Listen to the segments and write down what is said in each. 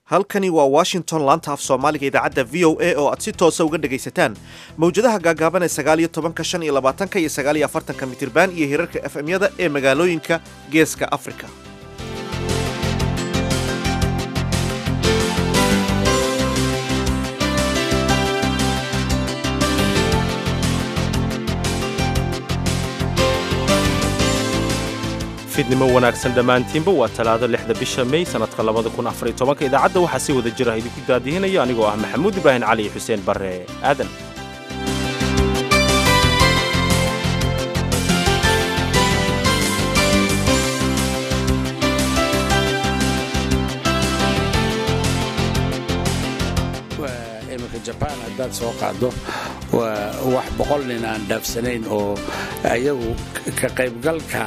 halkani waa washington laanta af soomaaliga idaacadda v o a oo aad si toosa uga dhegaysataan mawjadaha gaagaaban ee sagaaliyo tobanka shan iyo labaatanka iyo sagaaliyo afartanka mitirban iyo hirarka f m-yada ee magaalooyinka geeska afrika fidnimo wanaagsan dhammaantiinba waa talaado lixda bisha mey sannadka labada kun afariyo tobanka idaacadda waxaa si wada jira idinku daadihinaya anigoo ah maxamuud ibraahin cali iyo xuseen barre aadan iminka jabaan haddaad soo qaaddo waa wax boqol nin aan dhaafsanayn oo ayagu ka qaybgalka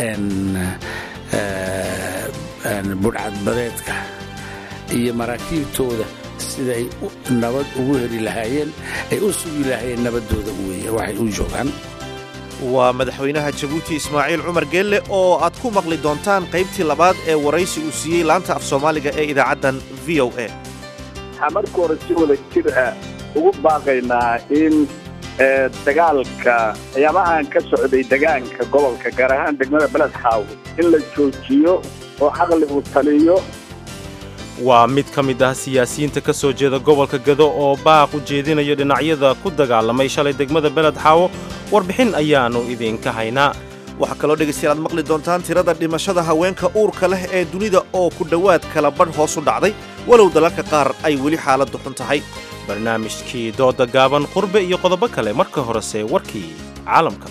budhcadbadeedka iyo maraakiibtooda siday nabad ugu heli lahaayeen ay u sugi lahaayeen nabaddooda weeye waxay u joogaan waa madaxweynaha jabuuti ismaaciil cumar geelle oo aad ku maqli doontaan qaybtii labaad ee waraysi uu siiyey laanta af soomaaliga ee idaacaddan v o a waxaa marka hore si wada jir ah ugu baaqaynaa in dagaalka ayaamahan ka socday degaanka gobolka gaar ahaan degmada beled xaawo in la joojiyo oo caqligu taliyo waa mid ka mid ah siyaasiyiinta ka soo jeeda gobolka gado oo baaq u jeedinaya dhinacyada ku dagaalamay shalay degmada beled xaawo warbixin ayaannu idinka haynaa waxaa kaloo dhegaystayaal aad maqli doontaan tirada dhimashada haweenka uurka leh ee dunida oo ku dhowaad kala badh hoos u dhacday walow dalalka qaar ay weli xaaladdu xun tahay barnaamijkii dooda gaaban qurbe iyo qodobo kale marka horese warkii caalamka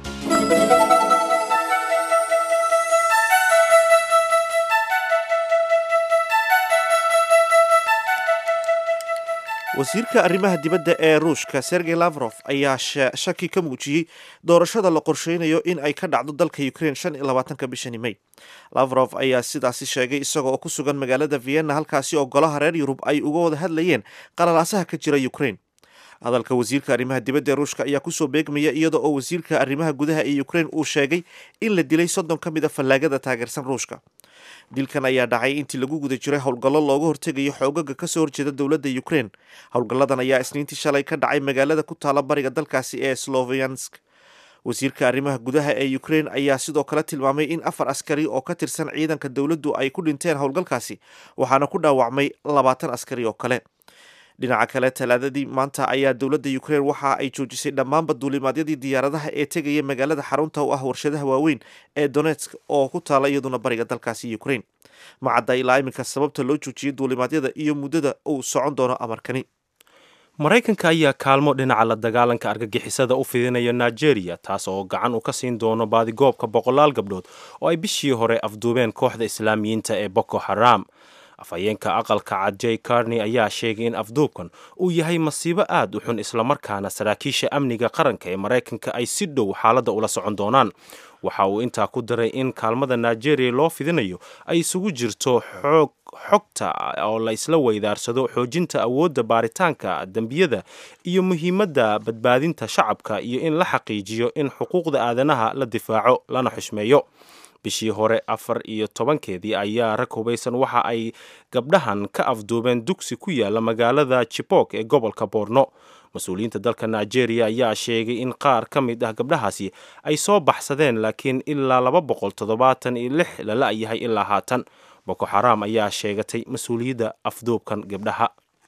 wasiirka arrimaha dibadda ee ruushka sergey lavrof ayaa shaki ka muujiyey doorashada la qorsheynayo in ay ka dhacdo dalka ukraine shan iyo labaatanka bishani mey lavrof ayaa sidaasi sheegay isaga oo ku sugan magaalada vienna halkaasi oo golaha reer yurub ay uga wada hadlayeen qalalaasaha ka jira ukraine hadalka wasiirka arrimaha dibadda ee ruushka ayaa kusoo beegmaya iyada oo wasiirka arrimaha gudaha ee ukraine uu sheegay in la dilay soddon ka mid a fallaagada taageersan ruushka dilkan ayaa dhacay intii lagu guda jiray howlgallo looga hortegayo xoogaga kasoo horjeeda dowladda ukraine howlgalladan ayaa isniintii shalay ka dhacay magaalada ku taala bariga dalkaasi ee sloviansk wasiirka arrimaha gudaha ee ukraine ayaa sidoo kale tilmaamay in afar askari oo ka tirsan ciidanka dowladdu ay ku dhinteen howlgalkaasi waxaana ku dhaawacmay labaatan askari oo kale dhinaca kale talaadadii maanta ayaa dowladda ukraine waxa ay joojisay dhammaanba duulimaadyadii diyaaradaha ee tegaya magaalada xarunta u ah warshadaha waaweyn ee donetsk oo ku taala iyaduna bariga dalkaasi ukraine macadda ilaa iminka sababta loo joojiyey duulimaadyada iyo muddada uu socon doono amarkani maraykanka ayaa kaalmo dhinaca la dagaalanka argagixisada u fidinaya nigeria taas oo gacan u ka siin doono baadigoobka boqolaal gabdhood oo ay bishii hore afduubeen kooxda islaamiyiinta ee boko haram afhayeenka aqalka cad j carney ayaa sheegay in afduubkan uu yahay masiibo aad u xun islamarkaana saraakiisha amniga qaranka ee maraykanka ay si dhow xaaladda ula socon doonaan waxa uu intaa ku daray in kaalmada nigeria loo fidinayo ay isugu jirto xoog xogta oo la isla weydaarsado xoojinta awoodda baaritaanka dembiyada iyo muhiimadda badbaadinta shacabka iyo in la xaqiijiyo in xuquuqda aadanaha la difaaco lana xushmeeyo bishii hore afar iyo tobankeedii ayaa rag hubaysan waxa ay gabdhahan ka afduubeen dugsi ku yaala magaalada jibok ee gobolka boorno mas-uuliyiinta dalka nigeria ayaa sheegay in qaar ka mid ah gabdhahaasi ay soo baxsadeen laakiin ilaa laba boqol toddobaatan iyo lix la la-yahay ilaa haatan boko xaraam ayaa sheegatay mas-uuliyadda afduubkan gabdhaha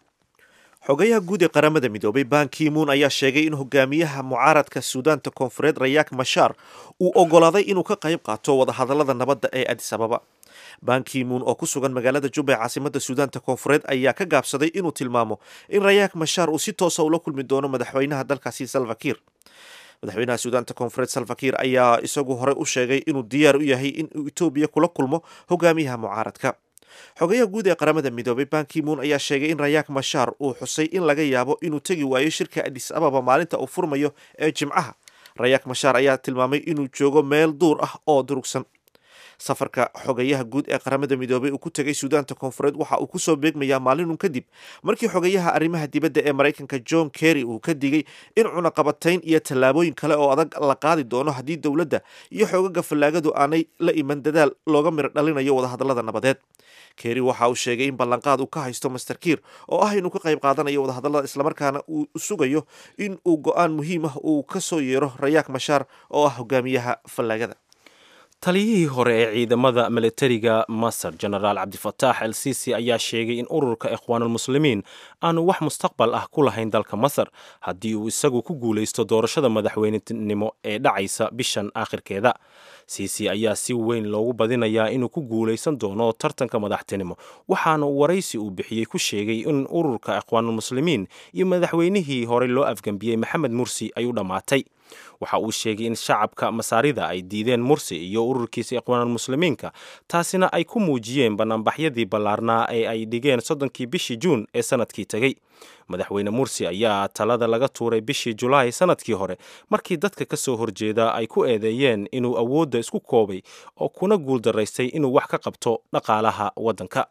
xogayaha guud ee qaramada midoobay ban kimuun ayaa sheegay in hogaamiyaha mucaaradka suudaanta koonfureed rayaak mashaar uu ogolaaday inuu ka qayb qaato wadahadalada nabadda ee adis ababa ban kimuun oo ku sugan magaalada juba ee caasimada suudaanta koonfureed ayaa ka gaabsaday inuu tilmaamo in rayaak mashaar uu si toosa ula kulmi doono madaxweynaha dalkaasi salvakir madaxweynaha suudaanta koonfureed salvakir ayaa isagu horey u sheegay inuu diyaar u yahay inuu etoobiya kula kulmo hogaamiyaha mucaaradka xogayaha guud ee qaramada midoobay ban kimuun ayaa sheegay in rayaak mashaar uu xusay in laga yaabo inuu tegi waayo shirka adis ababa maalinta uu furmayo ee jimcaha rayaak mashaar ayaa tilmaamay inuu joogo meel duur ah oo durugsan safarka xogayaha guud ee qaramada midoobay uu ku tegay suudaanta koonfureed waxa uu kusoo beegmayaa maalinun kadib markii xogayaha arrimaha dibadda ee maraykanka john kerry uu ka digay in cunaqabatayn iyo tallaabooyin kale oo adag la qaadi doono haddii dowladda iyo xoogaga fallaagadu aanay la iman dadaal looga miro dhalinayo wadahadallada nabadeed kerry waxa uu sheegay in ballanqaad uu ka haysto master kiir oo ah inuu ka qayb qaadanayo wadahadallada islamarkaana uu sugayo in uu go-aan muhiim ah uu ka soo yeero rayaak mashaar oo ah hogaamiyaha fallaagada taliyihii hore ee ciidamada milatariga masar genaraal cabdifataax el sisi ayaa sheegay in ururka ikhwaanulmuslimiin aanu wax mustaqbal ah ku lahayn dalka masar haddii uu isagu ku guulaysto doorashada madaxweynenimo ee dhacaysa bishan aakhirkeeda sisi ayaa si weyn loogu badinayaa inuu ku guulaysan doono tartanka madaxtinimo waxaana waraysi uu bixiyey ku sheegay in ururka ikhwaanulmuslimiin iyo madaxweynihii horey loo afgambiyey maxamed mursi ay u dhammaatay waxa uu sheegay in shacabka masaarida ay diideen mursi iyo ururkiisa ikhwaanulmuslimiinka taasina ay ku muujiyeen banaanbaxyadii ballaarnaa ee ay dhigeen soddonkii bishii juun ee sanadkii tegey madaxweyne mursi ayaa talada laga tuuray bishii julaay sanadkii hore markii dadka ka soo horjeeda ay ku eedeeyeen inuu awoodda isku koobay oo kuna guuldaraystay inuu wax ka qabto dhaqaalaha waddanka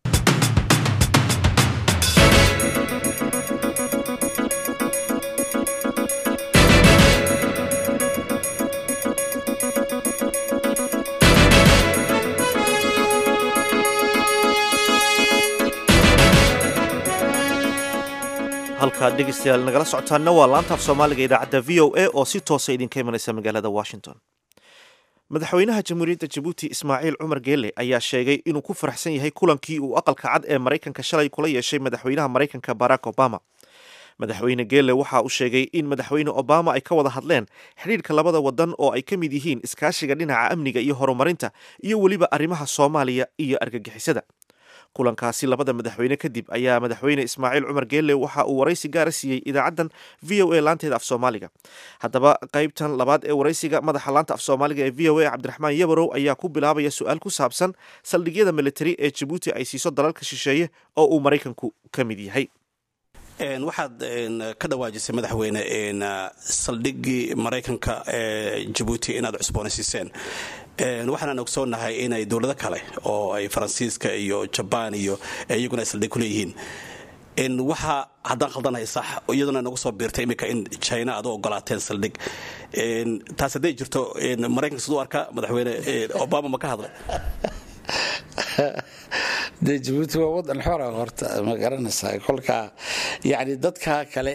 halkaad dhegeystayaal nagala socotaanna waa laanta af soomaaliga idaacadda v o a oo si toosa idinka imanaysa magaalada washington madaxweynaha jamhuuriyadda jabuuti ismaaciil cumar geele ayaa sheegay inuu ku faraxsan yahay kulankii uu aqalka cad ee maraykanka shalay kula yeeshay madaxweynaha maraykanka barack obama madaxweyne geele waxa uu sheegay in madaxweyne obama ay ka wada hadleen xidhiidhka labada wadan oo ay ka mid yihiin iskaashiga dhinaca amniga iyo horumarinta iyo weliba arrimaha soomaaliya iyo argagixisada kulankaasi labada madaxweyne kadib ayaa madaxweyne ismaaciil cumar geelle waxa uu waraysi gaara siiyey idaacaddan v o a laanteeda af soomaaliga haddaba qaybtan labaad ee waraysiga madaxa laanta af soomaaliga ee v o a cabdiraxmaan yabarow ayaa ku bilaabaya su-aal ku saabsan saldhigyada militari ee jabuuti ay siiso dalalka shisheeye oo uu maraykanku ka mid yahay waxaad ka dhawaajisay madaxweyne saldhigii maraykanka ee jabuuti inaad cusboonaysiiseen waxaanaan ogsoonahay inay dowlado kale oo ay faransiiska iyo jabaan iyo iyaguna ay saldhig ku leeyihiin waxa haddaan khaldanahay sax iyaduna nagu soo biirtay iminka in china aad u ogolaateen saldhig taas hadday jirto maraykanka siduu arka madaxweyne obama ma ka hadlay dee jabuuti waa wadan xora horta ma garanaysaa kolka yani dadka kale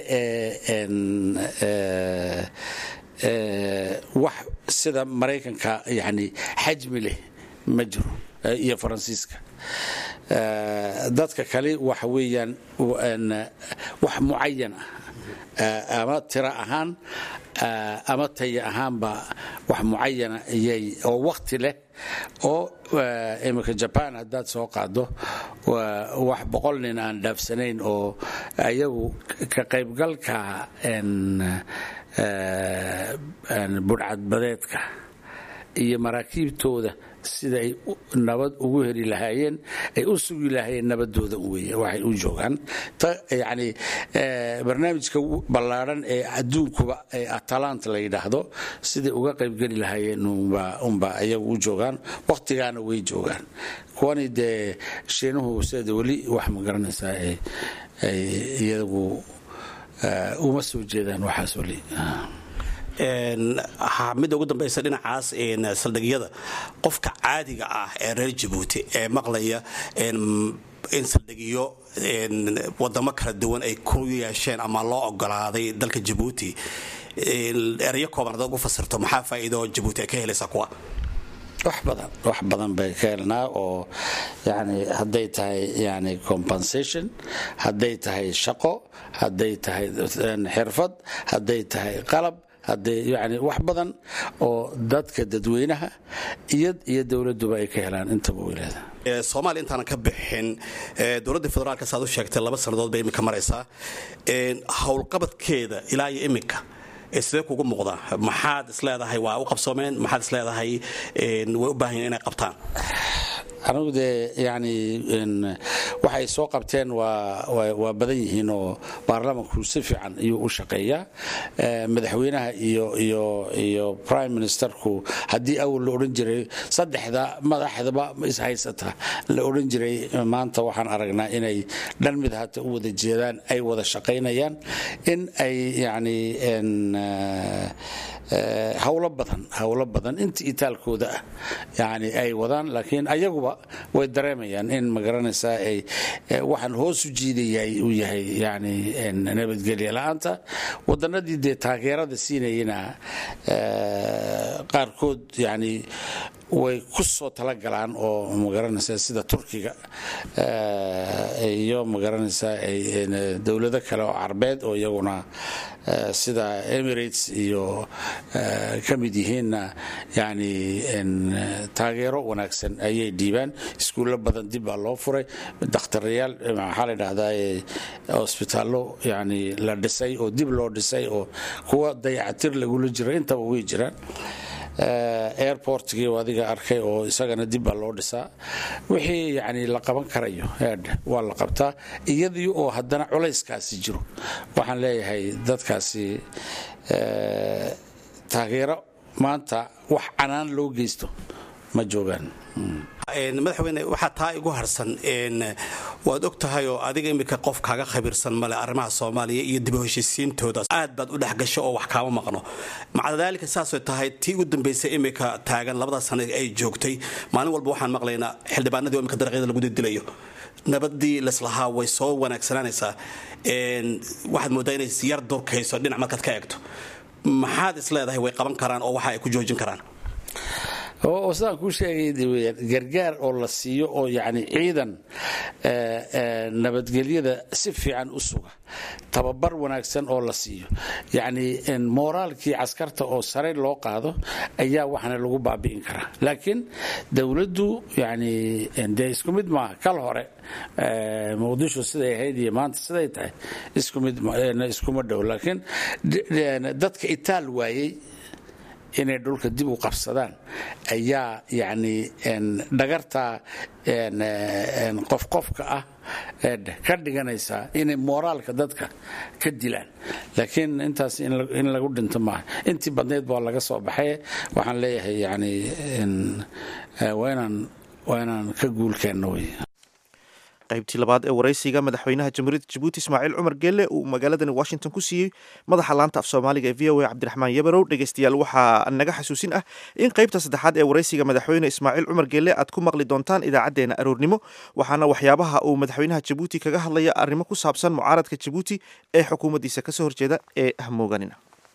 ee wax sida maraykanka yani xajmi leh ma jiro iyo faransiiska dadka kale waxa weeyaan wax mucayan ah ama tiro ahaan ama taya ahaanba wax mucayana iyay oo wakti leh oo iminka jaban haddaad soo qaado wax boqol nin aan dhaafsanayn oo ayagu ka qaybgalka budhcadbadeedka iyo maraakiibtooda sida ay nabad ugu heli lahaayeen ay u sugi lahaayeen nabadooda wey waxay u joogaan yani barnaamijka ballaadhan ee adduunkuba ee atalant la yidhaahdo siday uga qaybgeli lahaayeen unba ayagu u joogaan wakhtigaana way joogaan kuwani dee shiinuhu sida weli wax ma garanaysaa ay iyagu uma soo jeedaan waxaas weli midda ugu dambaysa dhinacaas saldhigyada qofka caadiga ah ee reer jabuuti ee maqlaya in saldhigyo wadamo kala duwan ay ku yeesheen ama loo ogolaaday dalka jabuuti erayo kooban hadaad ugu fasirto maxaa faa'iido jabuuti ay ka helaysaa kuwa wax badan wax badan bay ka helnaa oo yani hadday tahay yani compensation hadday tahay shaqo hadday tahay xirfad hadday tahay qalab hadday yani wax badan oo dadka dadweynaha iyo iyo dowladuba ay ka helaan intaba weylaada soomaaliya intaanan ka bixin dowladda federaalka saad u sheegtay laba sannadood bay iminka maraysaa howlqabadkeeda ilaa iyo iminka sidee kugu muuqdaa maxaad isleedahay waa u qabsoomeen maxaad isleedahay way u baahan inay qabtaan anigu dee yani waxay soo qabteen waa badan yihiin oo baarlamanku si fiican ayuu u shaqeeyaa madaxweynaha iyo prime ministerku haddii awal la odhan jiray saddexda madaxdaba ishaysata la odhan jiray maanta waxaan aragnaa inay dhan mid hata u wada jeedaan ay wada shaqaynayaan in ay yani hawlo badan hawlo badan inta itaalkooda ah yani ay wadaan laakiin ayaguba way dareemayaan in magaranaysaa ay waxaan hoos u jiidayay uu yahay yani nabadgelya la-aanta wadanadii dee taageerada siinayana qaarkood yani way ku soo talagalaan oo magaranaysaa sida turkiga iyo magaranaysaa dowlado kale oo carbeed oo iyaguna sida emirates iyo ka mid yihiinna yani taageero wanaagsan ayay dhiibaan iskuullo badan dib baa loo furay dakhtarayaal maxaa la dhahdaa hosbitaallo yani la dhisay oo dib loo dhisay oo kuwa dayacatir lagula jiro intaba way jiraan airportgii adiga arkay oo isagana dib baa loo dhisaa wixii yani la qaban karayo waa la qabtaa iyadii oo haddana culayskaasi jiro waxaan leeyahay dadkaasi taageero maanta wax canaan loo geysto ma joogaan madaxweyne waxaa taa igu harsan waad og tahay oo adiga iminka qof kaaga khabiirsan male arrimaha soomaaliya iyo dib u heshiisiintooda aad baad u dhexgasho oo wax kaama maqno maca daalika saasay tahay tii ugu dambaysay iminka taagan labada sano ay joogtay maalin walba waxaan maqlaynaa xildhibaanadii oo imika dariiqyada lagu didilayo nabadii leslahaa way soo wanaagsananaysaa waxaad moodaa inay yar durkayso dhinac markaad ka eegto maxaad is leedahay way qaban karaan oo waxa ay ku joojin karaan oo sidaan kuu sheegay weyaan gargaar oo la siiyo oo yacni ciidan nabadgelyada si fiican u suga tababar wanaagsan oo la siiyo yacni mooraalkii caskarta oo sare loo qaado ayaa waxana lagu baabi'in karaa laakiin dowladdu yani dee isku mid maaha kal hore muqdisho siday ahayd iyo maanta siday tahay isku mid iskuma dhow laakiin dadka itaal waayey inay dhulka dib u qabsadaan ayaa yani dhagarta qofqofka ah ka dhiganaysaa inay mooraalka dadka ka dilaan laakiin intaas in lagu dhinto maaha intii badnayd baa laga soo baxay waxaan leeyahay yani waa inaan ka guulkeenno wey qaybtii labaad ee waraysiga madaxweynaha jamhuuriyadda jabuuti ismaaciil cumar geelle uu magaaladani washington ku siiyey madaxa laanta af soomaaliga ee v o a cabdiraxmaan yabarow dhegeystayaal waxaa naga xasuusin ah in qaybta saddexaad ee waraysiga madaxweyne ismaaciil cumar geelle aad ku maqli doontaan idaacaddeenna aroornimo waxaana waxyaabaha uu madaxweynaha jabuuti kaga hadlaya arrimo ku saabsan mucaaradka jabuuti ee xukuumaddiisa kasoo horjeeda ee hamooganina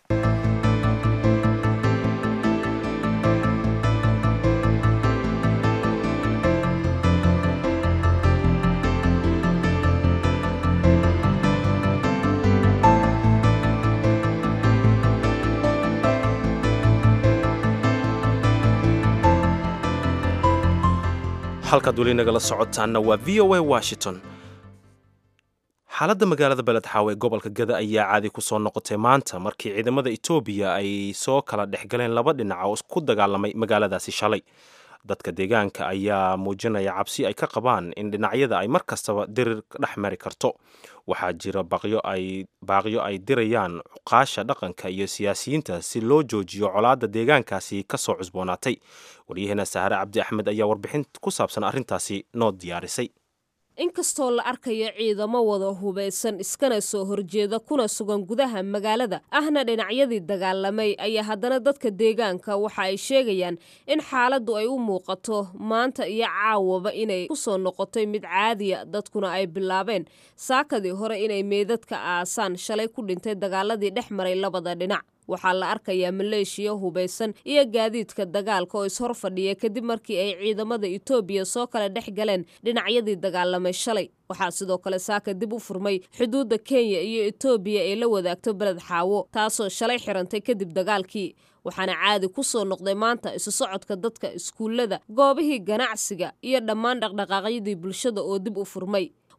halkaad weli nagala socotaanna waa v o a washington xaaladda magaalada beledxaaw ee gobolka gada ayaa caadi ku soo noqotay maanta markii ciidamada etoobiya ay soo kala dhex galeen laba dhinac oo ku dagaalamay magaaladaasi shalay dadka deegaanka ayaa muujinaya cabsi ay ka qabaan in dhinacyada ay mar kastaba dirir dhex mari karto waxaa jira baaqyo ay dirayaan cuqaasha dhaqanka iyo siyaasiyiinta si loo joojiyo colaadda deegaankaasi ka soo cusboonaatay waryaheena sahare cabdi axmed ayaa warbixin ku saabsan arrintaasi noo diyaarisay inkastoo la arkayo ciidamo wada hubaysan iskana soo horjeeda kuna sugan gudaha magaalada ahna dhinacyadii dagaalamay ayaa haddana dadka deegaanka waxa ay sheegayaan in xaaladdu ay u muuqato maanta iyo caawaba inay ku soo noqotay mid caadiya dadkuna ay bilaabeen saakadii hore inay meedadka aasaan shalay ku dhintay dagaaladii dhex maray labada dhinac waxaa la arkayaa maleeshiya hubaysan iyo gaadiidka dagaalka oo ishor fadhiya kadib markii ay ciidamada etoobiya soo kala dhex galeen dhinacyadii dagaalamay shalay waxaa sidoo kale saaka dib u furmay xuduudda kenya iyo etoobiya ee la wadaagto beled xaawo taasoo shalay xirantay kadib dagaalkii waxaana caadi ku soo noqday maanta isu socodka dadka iskuullada goobihii ganacsiga iyo dhammaan dhaqdhaqaaqyadii bulshada oo dib u furmay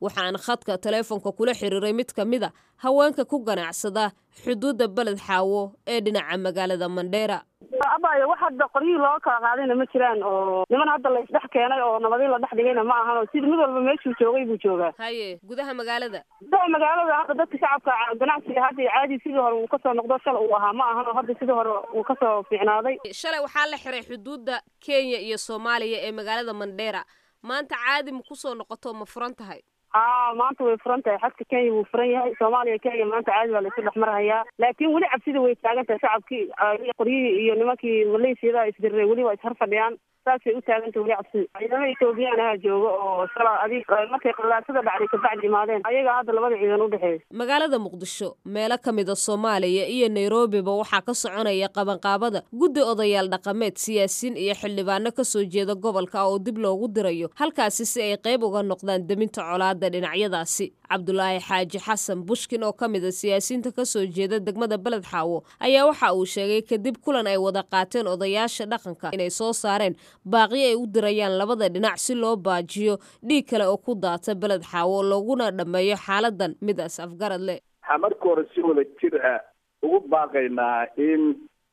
waxaana khadka taleefonka kula xiriiray mid ka mid a haweenka ku ganacsada xuduudda beled xaawo ee dhinaca magaalada mandheera abayo wax hadda qoryihii looga kala qaadayna ma jiraan oo niman hadda la isdhex keenay oo nabadii la dhex dhigayna ma ahan oo sida mid walba meeshuu joogay buu joogaa haye gudaha magaalada gudaha magaalada hadda dadka shacabka ganacsiga hadda caadi sidii hore uu kasoo noqdo shala uu ahaa ma ahan oo hadda sidii hore uu kasoo fiicnaaday shalay waxaa la xiray xuduudda kenya iyo soomaaliya ee magaalada mandheera maanta caadi ma kusoo noqoto ma furan tahay haa maanta way furan tahay xadka kenya wuu furan yahay soomaaliya kenya maanta caadi baa laisu dhex marhayaa laakiin weli cabsida way taagan tahay shacabkii qoryihii iyo nimankii maleeshiyada isdiriray weli waa ishar fadhiyaan saasay u taaganta weli cabsida ciidamo ethoobiyan aha jooga oo shala adig markay qalaasada dhacday kabacdi imaadeen ayagaa hadda labada ciidan u dhexeeya magaalada muqdisho meelo ka mid a soomaaliya iyo nairobiba waxaa ka soconaya qabanqaabada guddi odayaal dhaqameed siyaasiyiin iyo xildhibaano kasoo jeeda gobolka oo dib loogu dirayo halkaasi si ay qayb uga noqdaan deminta colaada dhinacyadaasi cabdulaahi xaaji xasan bushkin oo ka mid a siyaasiyiinta kasoo jeeda degmada beled xaawo ayaa waxa uu sheegay kadib kulan ay wada qaateen odayaasha dhaqanka inay soo saareen baaqyo ay u dirayaan labada dhinac si loo baajiyo dhiig kale oo ku daata beled xaawo looguna dhammeeyo xaaladan midaas afgarad leh waxaa marka hore si wada jir ah ugu baaqaynaa in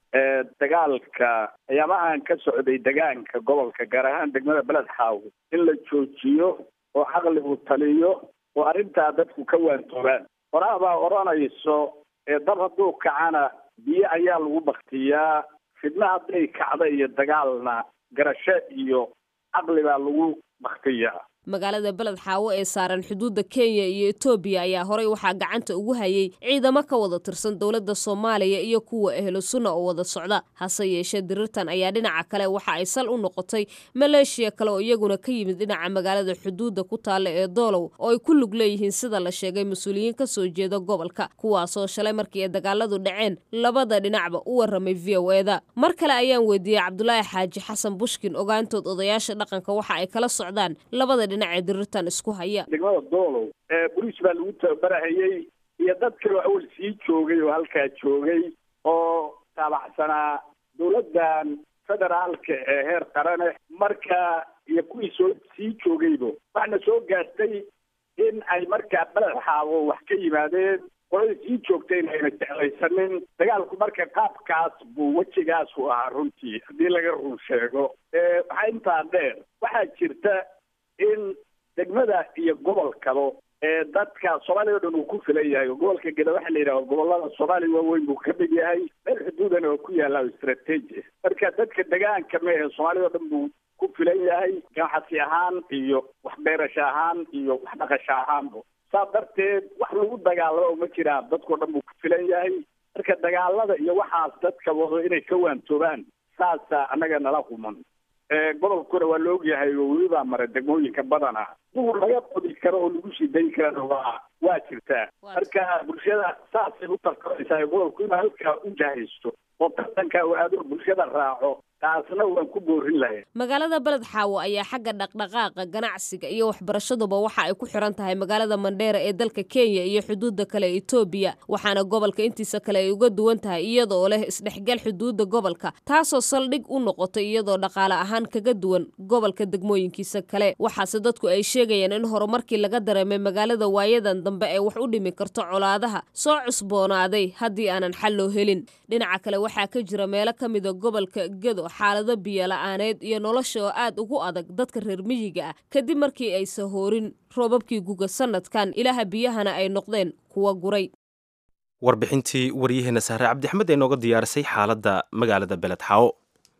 dagaalka ayaamahan ka socday degaanka gobolka gaar ahaan degmada beled xaawo in la joojiyo oo caqligu taliyo oo arrintaa dadku ka waantoobaan horaa baa odhanayso dab hadduu kacana biyo ayaa lagu baktiyaa fidna hadday kacda iyo dagaalna garasho iyo caqli baa lagu baktiyaa magaalada beled xaawo ee saaran xuduudda kenya iyo etoobiya ayaa horey waxaa gacanta ugu hayay ciidamo ka wada tirsan dowladda soomaaliya iyo kuwa ehlu sunna oo wada socda hase yeeshee dirirtan ayaa dhinaca kale waxa ay sal u noqotay maleeshiya kale oo iyaguna ka yimid dhinaca magaalada xuduudda ku taalla ee doolow oo ay ku lug leeyihiin sida la sheegay mas-uuliyiin ka soo jeeda gobolka kuwaasoo shalay markii ay dagaaladu dhaceen labada dhinacba u warramay v o eda mar kale ayaan weydiiyey cabdulaahi xaaji xasan bushkin ogaantood odayaasha dhaqanka waxa ay kala socdaan labada dhinac dirirtan isku haya degmada doolow boliis baa lagu tababarahayey iyo dad kaloo awal sii joogay oo halkaa joogay oo taabacsanaa dowladdan federaalka ee heer qarane marka iyo kuwii soo sii joogaybo waxna soo gaartay in ay markaa beled xaabo wax ka yimaadeen qolada sii joogtayna ayna jeclaysanin dagaalku marka qaabkaas buu wejigaas u ahaa runtii haddii laga run sheego waxaa intaa dheer waxaa jirta in degmada iyo gobolkaba ee dadka soomaaliya o dhan uu ku filan yahay oo gobolka geda waxaa la yidhaha gobolada soomaaliya waaweyn buu ka mid yahay meel xuduudana oo ku yaalla istrateji marka dadka degaanka mehe soomaaliya o dhan buu ku filan yahay ganacsi ahaan iyo waxbeerasho ahaan iyo wax dhaqasho ahaanba saas darteed wax lagu dagaalamo ma jiraan dadkao dhan buu ku filan yahay marka dagaalada iyo waxaas dadka wado inay ka waantoobaan saasa annaga nala human gobolkuna waa la ogyahay oo weli baa mara degmooyinka badana duur laga qodi karo oo lagu sii dayi karana waa waa jirtaa marka bulshada saasay u tartamaysaa gobolku inuu halkaa u jahaysto oo tartanka uu aado bulshada raaco taasna waan ku boorin lahayn magaalada beled xaawo ayaa xagga dhaqdhaqaaqa ganacsiga iyo waxbarashaduba waxa ay ku xiran tahay magaalada mandheera ee dalka kenya iyo xuduudda kale ee etoobiya waxaana gobolka intiisa kale ay uga duwan tahay iyadoo leh isdhexgal xuduudda gobolka taasoo saldhig u noqotay iyadoo dhaqaale ahaan kaga duwan gobolka degmooyinkiisa kale waxaase dadku ay sheegayaan in horumarkii laga dareemay magaalada waayadan dambe ee wax u dhimi karto colaadaha soo cusboonaaday haddii aanan xal loo helin dhinaca kale waxaa ka jira meelo ka mida gobolka gedo xaalado biyola-aaneed iyo nolosha oo aad ugu adag dadka reer miyiga ah kadib markii ay sahoorin roobabkii guga sanadkan ilaha biyahana ay noqdeen kuwa guray warbixintii waryaheena sahre cabdixmed ee nooga diyaarisay xaaladda magaalada beled xaawo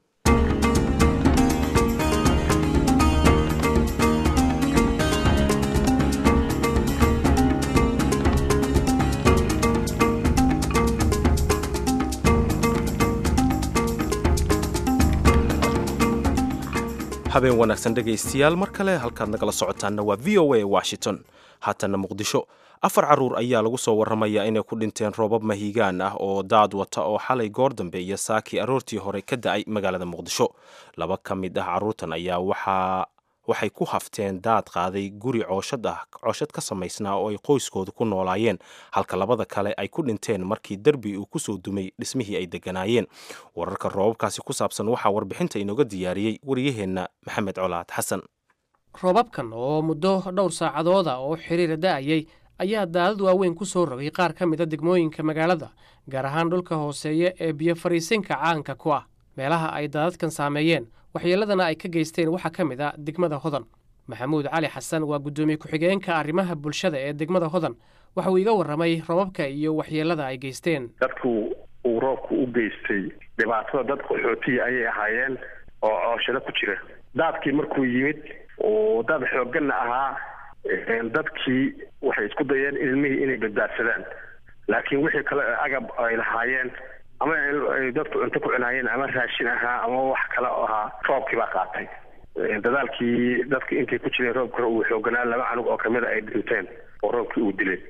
habeen wanaagsan dhegaystayaal mar kale halkaad nagala socotaanna waa v o a washington haatanna muqdisho afar caruur ayaa lagu soo warramayaa inay ku dhinteen roobab mahiigaan ah oo daad wata oo xalay goor dambe iyo saakii aroortii hore ka da-ay magaalada muqdisho laba ka mid ah carruurtan ayaa waxaa waxay ku hafteen daad qaaday guri cooshad ah cooshad ka samaysnaa oo ay qoyskooda ku noolaayeen halka labada kale ay ku dhinteen markii derbi uu kusoo dumay dhismihii ay degganaayeen wararka roobabkaasi ku saabsan waxaa warbixinta inooga diyaariyey wariyaheenna maxamed colaad xasan roobabkan oo muddo dhowr saacadooda oo xiriira da'ayay ayaa daadad waaweyn ku soo rogay qaar ka mida degmooyinka magaalada gaar ahaan dhulka hooseeya ee biyo fariisinka caanka ku ah meelaha ay daadadkan saameeyeen waxyeeladana ay ka geysteen waxaa ka mid a degmada hodan maxamuud cali xasan waa guddoomiye ku-xigeenka arrimaha bulshada ee degmada hodan waxa uu iga warramay robabka iyo waxyeelada ay geysteen dadku uu roobku u geystay dhibaatada dad qaxootiya ayay ahaayeen oo cooshado ku jira daadkii markuu yimid oo dad xoogganna ahaa dadkii waxay isku dayeen ilmihii inay badbaadsadaan laakiin wixii kale agab ay lahaayeen ama ay dadku cunto ku cunaayeen ama raashin ahaa ama wax kale oo ahaa roobkii baa qaatay dadaalkii dadka intay ku jireen roobka uu xooganaa laba canug oo kamida ay dhinteen oo roobkii uu dilay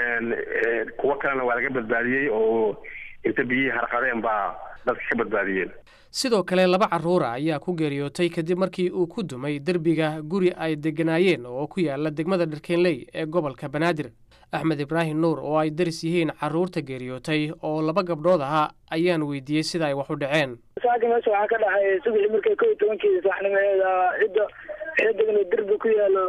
kuwo kalena waa laga badbaadiyey oo inta biyihii harqadeen baa dadka ka badbaadiyeen sidoo kale laba carruura ayaa ku geeriyootay kadib markii uu ku dumay derbiga guri ay degganaayeen oo ku yaala degmada dharkeenley ee gobolka banaadir axmed ibraahim nuur oo ay daris yihiin carruurta geeriyootay oo laba gabdhood ahaa ayaan weydiiyey sida ay wax u dhaceen saaka meesha waxaa ka dhacay subaxii markay kow iyo tobankii saxnimaheeda cidda waxay degan derbi ku yaalo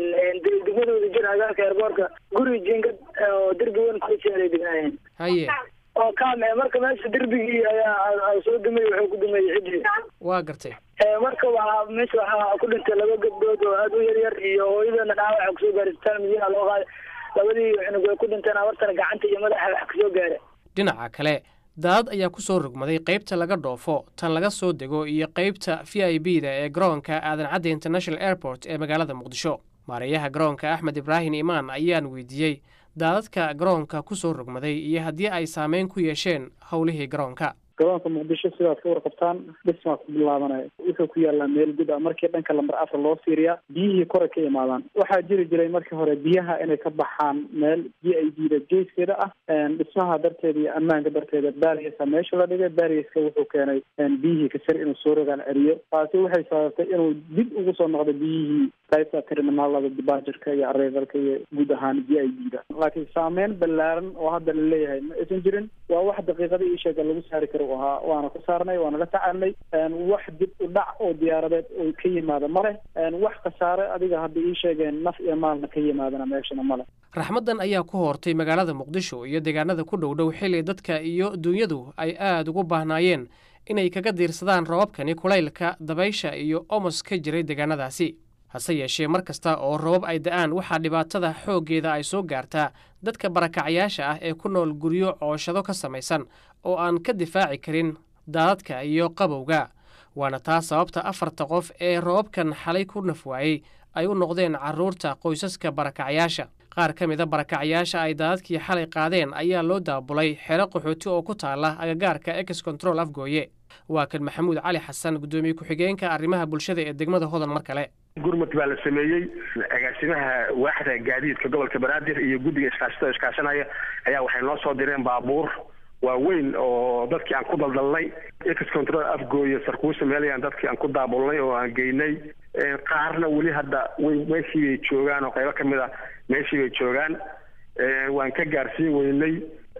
degmada wadajir agaarka eerboorka guri jingad oo derbi weyn ku yaalay degnaayeen haye oo kaam marka meesha derbigii ayaa soo dumay wuxuu ku dumay cidii waa gartay marka waxaa meesha waxaa ku dhintay laba gabdhood oo aada u yar yar iyo hooyadana dhaawaca kusoo gaaray isbitaal madiina loo qaaday labadii cunug way ku dhinteen abartana gacanta iyo madaxa wax kasoo gaaray dhinaca kale daadad ayaa ku soo rogmaday qaybta laga dhoofo tan laga soo dego iyo qaybta v i b da ee garoonka aadan cadde international airport ee magaalada muqdisho maareeyaha garoonka axmed ibraahim imaan ayaan weydiiyey daadadka garoonka ku soo rogmaday iyo haddii ay saameyn ku yeesheen howlihii garoonka garoonka muqdisho sidaad ka warqabtaan dhismaa ku bilaabanaya wuxuu ku yaalaa meel gud ah markii dhanka lamber afar loo fiiriyaa biyihii kore ka imaadaan waxaa jiri jiray markii hore biyaha inay ka baxaan meel g i d da geeskeeda ah dhismaha darteeda iyo ammaanka darteeda barriesa meesha la dhigay barrieska wuxuu keenay biyihii kasar inuu soo rogaan celiyo taasi waxay sababtay inuu dib ugu soo noqdo biyihii qaybta terminaalada dibaajirka iyo arrivalka iyo guud ahaan g i d da laakiin saameyn ballaaran oo hadda la leeyahay ma aysan jirin waa wax daqiiqada ii sheega lagu saari karo ahaa waana ku saarnay waana la tacaalnay wax dib u dhac oo diyaaradeed oo ka yimaada male wax khasaare adiga hadda ii sheegeen naf iyo maalna ka yimaadana meeshana male raxmaddan ayaa ku hoortay magaalada muqdisho iyo deegaanada ku dhow dhow xilli dadka iyo duunyadu ay aada ugu baahnaayeen inay kaga diirsadaan roobabkani kulaylka dabaysha iyo omos ka jiray deegaanadaasi hase yeeshee mar kasta oo robab ay da-aan waxaa dhibaatada xooggeeda ay soo gaartaa dadka barakacyaasha ah ee ku nool guryo cooshado ka samaysan oo aan ka difaaci karin daadadka iyo qabowga waana taa sababta afarta qof ee robabkan xalay ku nafwaayey ay u noqdeen carruurta qoysaska barakacyaasha qaar ka mida barakacyaasha ay daadadkii xalay qaadeen ayaa loo daabulay xero qaxooti oo ku taala agagaarka ex control afgooye waa kan maxamuud cali xasan guddoomiye ku-xigeenka arrimaha bulshada ee degmada hodan mar kale gurmud baa la sameeyey agaasimaha waaxda gaadiidka gobolka banaadir iyo guddiga iskaashatada iskaashanaya ayaa waxay noo soo direen baabuur waaweyn oo dadkii aan ku daldalnay ex control afgooye sarkuusa meelayaan dadkii aan ku daabulnay oo aan geynay qaarna weli hadda way meeshii bay joogaan oo qaybo kamid a meeshii bay joogaan waan ka gaarsiin weynay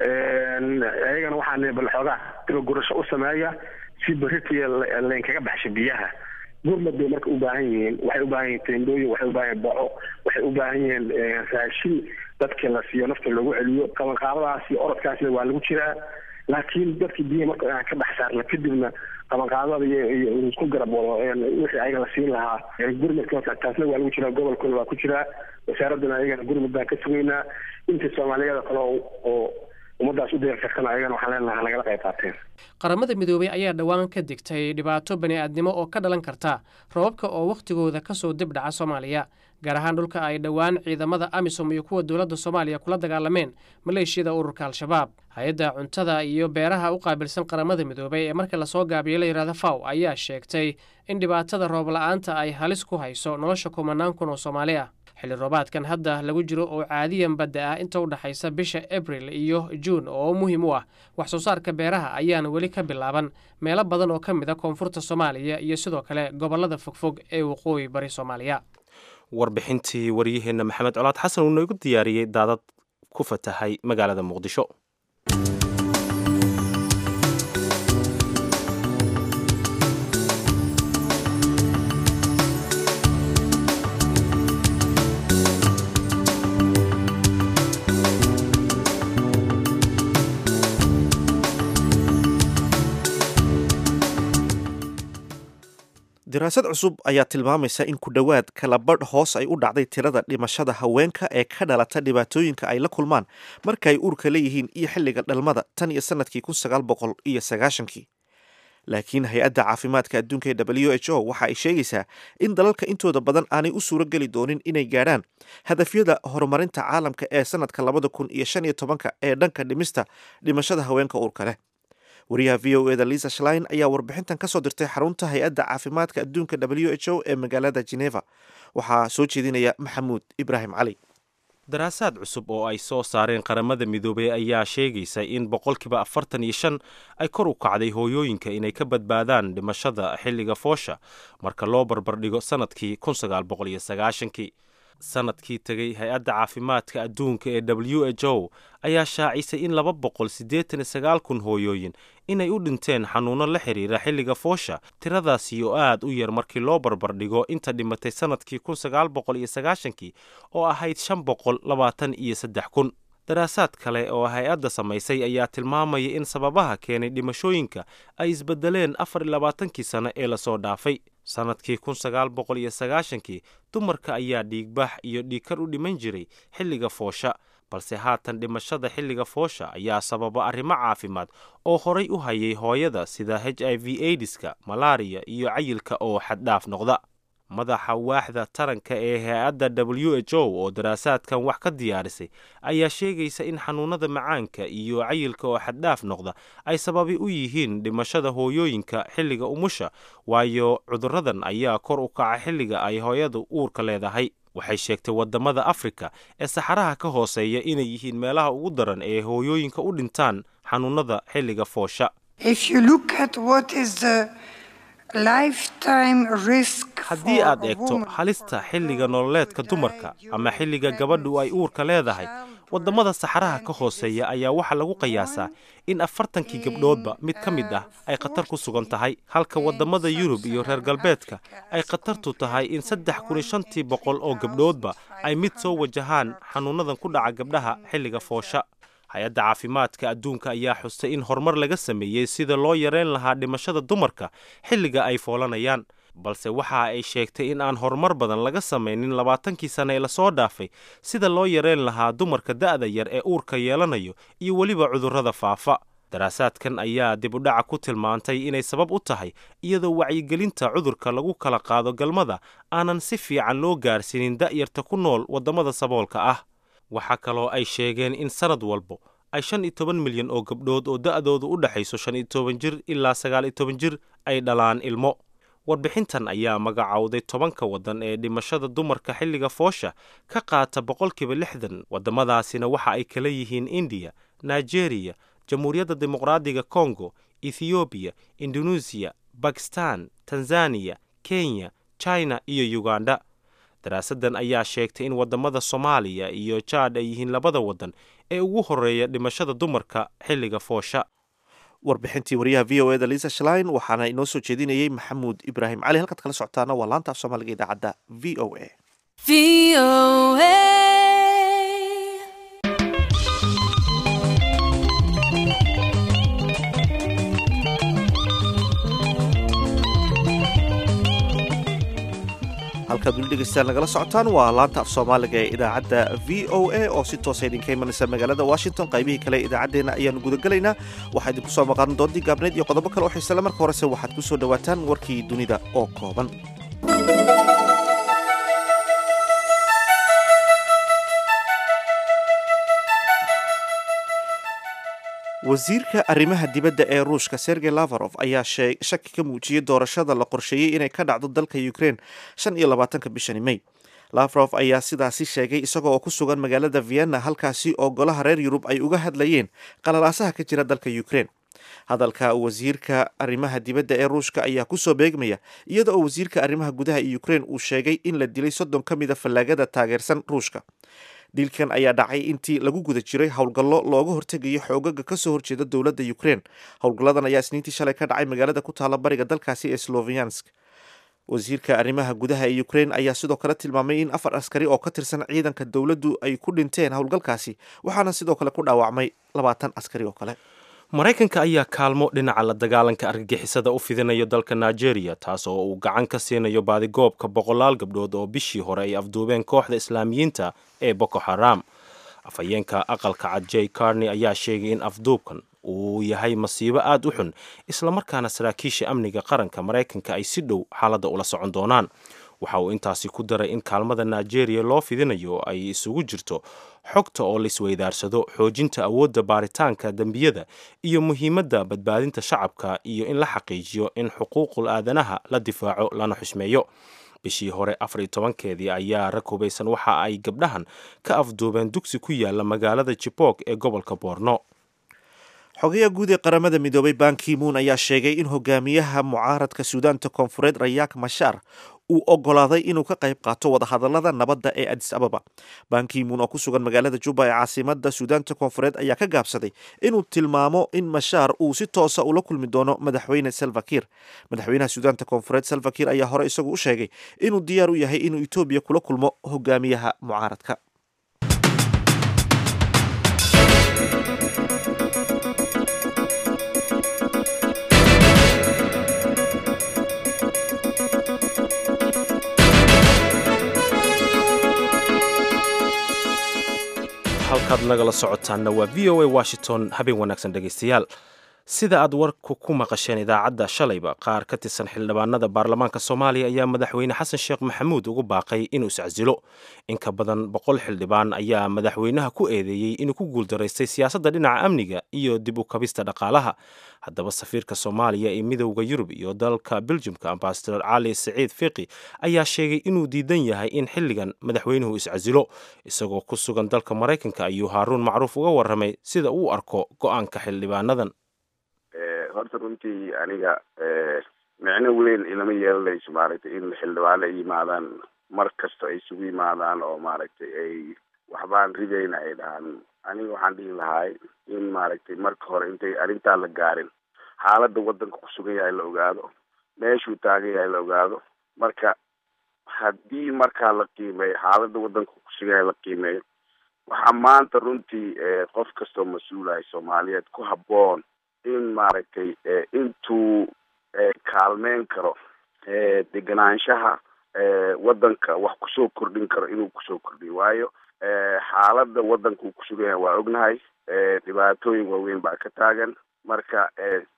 ayagana waxaan bal xoogaa diba gurasho u sameeya si beritiya laynkaga baxsha biyaha gurmad bay marka u baahan yihiin waxay u baahan yihiin teendooyin waxay u baahan yihin boco waxay u baahan yihiin raashin dadkii la siiyo nafta loogu celiyo qabanqaabadaas iyo orodkaasna waa lagu jiraa laakiin dadkii biyaha marka aan ka dhex saarna kadibna qabanqaabada iyo isku garab wado wixii ayaga la siin lahaa gurmadka taasna waa lagu jiraa gobolkuna waa ku jiraa wasaaradana ayagana gurmad baan ka sugaynaa intii soomaaliyada kale oo ummadaas u deer kartana ayagana waxaan leenaha nagala qayb qaateen qaramada midoobey ayaa dhowaan ka digtay dhibaato bani aadnimo oo ka dhalan karta robabka oo wakhtigooda kasoo dib dhaca soomaaliya gaar ahaan dhulka ay dhowaan ciidamada amisom iyo kuwa dowladda soomaaliya kula dagaalameen maleeshiyada ururka al-shabaab hay-adda cuntada iyo beeraha u qaabilsan qaramada midoobey ee marka lasoo gaabiyo la yidhahda faw ayaa sheegtay in dhibaatada roob la-aanta ay halis ku hayso nolosha kumanaan kun oo soomaali ah xilli roobaadkan hadda lagu jiro oo caadiyan badda ah inta u dhexaysa bisha abril iyo juun oo muhiim u ah wax soo saarka beeraha ayaana weli ka bilaaban meelo badan oo ka mid a koonfurta soomaaliya iyo sidoo kale gobollada fogfog ee waqooyi bari soomaaliya warbixintii waryaheenna maxamed colaad xasan uu noogu diyaariyey daadad ku fatahay magaalada muqdisho daraasad cusub ayaa tilmaamaysa in ku dhowaad kalabadh hoos ay u dhacday tirada dhimashada haweenka ee ka dhalata dhibaatooyinka ay la kulmaan marka ay uurka leeyihiin iyo xilliga dhalmada tan iyo sanadkii kun sagaal boqol iyo sagaashankii laakiin hay-adda caafimaadka adduunka ee w h o waxa ay sheegaysaa in dalalka intooda badan aanay u suuro geli doonin inay gaadhaan hadafyada horumarinta caalamka ee sanadka labada kun iyo shan iyo tobanka ee dhanka dhimista dhimashada haweenka uurka leh wariyaha v o eda lisa shlein ayaa warbixintan ka soo dirtay xarunta hay-adda caafimaadka adduunka w h o ee magaalada geneva waxaa soo jeedinaya maxamuud ibraahim cali daraasaad cusub oo ay soo saareen qaramada midoobey ayaa sheegaysa in boqolkiiba afartan iyo shan ay kor u kacday hooyooyinka inay ka badbaadaan dhimashada xilliga foosha marka loo barbardhigo sanadkii kun sagaal boqol iyo sagaashankii sanadkii tegay hay-adda caafimaadka adduunka ee w h o ayaa shaacisay in laba boqol siddeetan iyo sagaal kun hooyooyin inay u dhinteen xanuuno la xiriira xilliga foosha tiradaasi oo aad u yar markii loo barbardhigo inta dhimatay sanadkii kun sagaal boqol iyo sagaashankii oo ahayd shan boqol labaatan iyo saddex kun daraasaad kale oo hay-adda samaysay ayaa tilmaamaya in sababaha keenay dhimashooyinka ay isbedeleen afar iyo labaatankii sano ee lasoo dhaafay sannadkii kun sagaal boqol iyo sagaashankii dumarka ayaa dhiigbax iyo dhiigkar u dhiman jiray xilliga foosha balse haatan dhimashada xilliga foosha ayaa sababa arrimo caafimaad oo horay u hayay hooyada sida h i v aidiska malaariya iyo cayilka oo xaddhaaf noqda madaxa waaxda taranka ee hay-adda w h o oo daraasaadkan wax ka diyaarisay ayaa sheegaysa in xanuunada macaanka iyo cayilka oo xaddhaaf noqda ay sababi u yihiin dhimashada hooyooyinka xilliga umusha waayo cudurradan ayaa kor u kaca xilliga ay hooyadu uurka leedahay waxay sheegtay wadamada afrika ee saxaraha ka hooseeya inay yihiin meelaha ugu daran ee hooyooyinka u dhintaan xanuunada xilliga foosha haddii aad eegto halista xilliga nololeedka dumarka ama xilliga gabadhu ay uurka leedahay wadamada saxaraha ka hooseeya ayaa waxaa lagu qiyaasaa in afartankii gabdhoodba mid ka mid ah ay khatar ku sugan tahay halka wadamada yurub iyo reer galbeedka ay khatartu tahay in saddex kun iyo shantii boqol oo gabdhoodba ay mid soo wajahaan xanuunadan ku dhaca gabdhaha xilliga foosha hay-adda caafimaadka adduunka ayaa xustay in horumar laga sameeyey sida loo yareyn lahaa dhimashada dumarka xilliga ay foolanayaan balse waxa ay sheegtay in aan horumar badan laga samaynin labaatankii sane ee lasoo dhaafay sida loo yareyn lahaa dumarka da'da yar ee uurka yeelanayo iyo weliba cudurrada faafa daraasaadkan ayaa dib u dhaca ku tilmaantay inay sabab u tahay iyadoo wacyigelinta cudurka lagu kala qaado galmada aanan si fiican loo gaarsiinin da'yarta ku nool waddamada saboolka ah waxaa kaloo ay sheegeen in sanad walbo ay shan iyo toban milyan oo gabdhood oo da'doodu u dhexayso shan iyo toban jir ilaa sagaal iyo toban jir ay dhalaan ilmo warbixintan ayaa magacowday tobanka waddan ee dhimashada dumarka xilliga foosha ka qaata boqolkiiba lixdan waddamadaasina waxa ay kala yihiin indiya nigeriya jamhuuriyadda dimuqraadiga kongo ethoobiya indoneesiya bakistan tanzaniya kenya china iyo uganda daraasaddan ayaa sheegtay in waddamada soomaaliya iyo jaad ay yihiin labada waddan ee ugu horreeya dhimashada dumarka xilliga foosha warbixintii wariyaha v o eda lisa shlein waxaana inoo soo jeedinayey maxamuud ibraahim cali halkaad kala socotaana waa laanta af soomaaliga idaacadda v o a halkaad weli dhegeystaan nagala socotaan waa laanta af soomaaliga ee idaacadda v o a oo si toosa idinka imanaysa magaalada washington qaybihii kale idaacaddeena ayaanu gudagelaynaa waxaa idinku soo maqan doontii gaabneed iyo qodobo kale oo xiisale marka horese waxaad ku soo dhowaataan warkii dunida oo kooban wasiirka arrimaha dibadda ee ruushka sergey lavarov ayaa shaki ka muujiyey doorashada la qorsheeyey inay ka dhacdo dalka ukraine shan iyo labaatanka bishani may lavrov ayaa sidaasi sheegay isagoo oo ku sugan magaalada vienna halkaasi oo golaha reer yurub ay uga hadlayeen qalalaasaha ka jira dalka ukraine hadalka wasiirka arrimaha dibadda ee ruushka ayaa kusoo beegmaya iyada oo wasiirka arrimaha gudaha ee ukraine uu sheegay in la dilay soddon ka mid a fallaagada taageersan ruushka dilkan ayaa dhacay intii lagu guda jiray howlgallo looga hortegayo xoogaga kasoo horjeeda dowladda ukraine howlgalladan ayaa isniintii shalay ka dhacay magaalada ku taala bariga dalkaasi ee sloviansk wasiirka arrimaha gudaha ee ukraine ayaa sidoo kale tilmaamay in afar askari oo ka tirsan ciidanka dowladdu ay ku dhinteen howlgalkaasi waxaana sidoo kale ku dhaawacmay labaatan askari oo kale maraykanka ayaa kaalmo dhinaca la dagaalanka argagixisada u fidinayo dalka nigeria taas oo uu gacan ka siinayo baadigoobka boqolaal gabdhood oo bishii hore ay afduubeen kooxda islaamiyiinta ee boko haram afhayeenka aqalka cad j carney ayaa sheegay in afduubkan uu yahay masiibo aada u xun islamarkaana saraakiisha amniga qaranka maraykanka ay si dhow xaaladda ula socon doonaan waxa uu intaasi ku daray in kaalmada nigeria loo fidinayo ay isugu jirto xogta oo laisweydaarsado xoojinta awoodda baaritaanka dembiyada iyo muhiimadda badbaadinta shacabka iyo in la xaqiijiyo in xuquuqul aadanaha la difaaco lana xusmeeyo bishii hore afar iyo tobankeedii ayaa rag hubaysan waxa ay gabdhahan ka afduubeen dugsi ku yaala magaalada jibok ee gobolka boorno xogayaha guud ee qaramada midoobay bankimuun ayaa sheegay in hogaamiyaha mucaaradka suudaanta koonfureed rayaak mashaar uu ogolaaday inuu ka qayb qaato wadahadalada nabadda ee adis ababa bankimuun oo ku sugan magaalada juba ee caasimada suudaanta koonfureed ayaa ka gaabsaday inuu tilmaamo in mashaar uu si toosa ula kulmi doono madaxweyne salvakir madaxweynaha suudaanta koonfureed salvakir ayaa hore isagu u sheegay inuu diyaar u yahay inuu etoobiya kula kulmo hogaamiyaha mucaaradka halkaad nagala socotaanna waa v o a washington habeen wanaagsan dhegaystayaal sida aad warku ku maqasheen idaacadda shalayba qaar ka tirsan xildhibaanada baarlamaanka soomaaliya ayaa madaxweyne xasan sheekh maxamuud ugu baaqay inuu iscasilo in ka badan boqol xildhibaan ayaa madaxweynaha ku eedeeyey inuu ku guuldaraystay siyaasadda dhinaca amniga iyo dib u kabista dhaqaalaha haddaba safiirka soomaaliya ee midowda yurub iyo dalka beljumka ambasador cali saciid fiqi ayaa sheegay inuu diidan yahay in xilligan madaxweynuhu iscasilo isagoo ku sugan dalka maraykanka ayuu haaruun macruuf uga warramay sida uu arko go-aanka xildhibaanadan horta runtii aniga micno weyn ilama yeelanayso maaragtay in xildhibaano ay yimaadaan mar kasta ay isugu yimaadaan oo maaragtay ay waxbaan ridayna ay dhahaan aniga waxaan dhihi lahay in maaragtay marka hore intay arrintaa la gaarin xaaladda waddanka ku sugan yahay la ogaado meeshuu taagan yahay la ogaado marka haddii markaa la qiimeeyo xaaladda waddanka ku sugan yahay la qiimeeyo waxaa maanta runtii qof kastoo mas-uulahay soomaaliyeed ku habboon in maaragtay intuu kaalmeyn karo deganaanshaha waddanka wax kusoo kordhin karo inuu kusoo kordhiyo waayo xaaladda waddanka uu kusugan yahay waa ognahay dhibaatooyin waaweyn baa ka taagan marka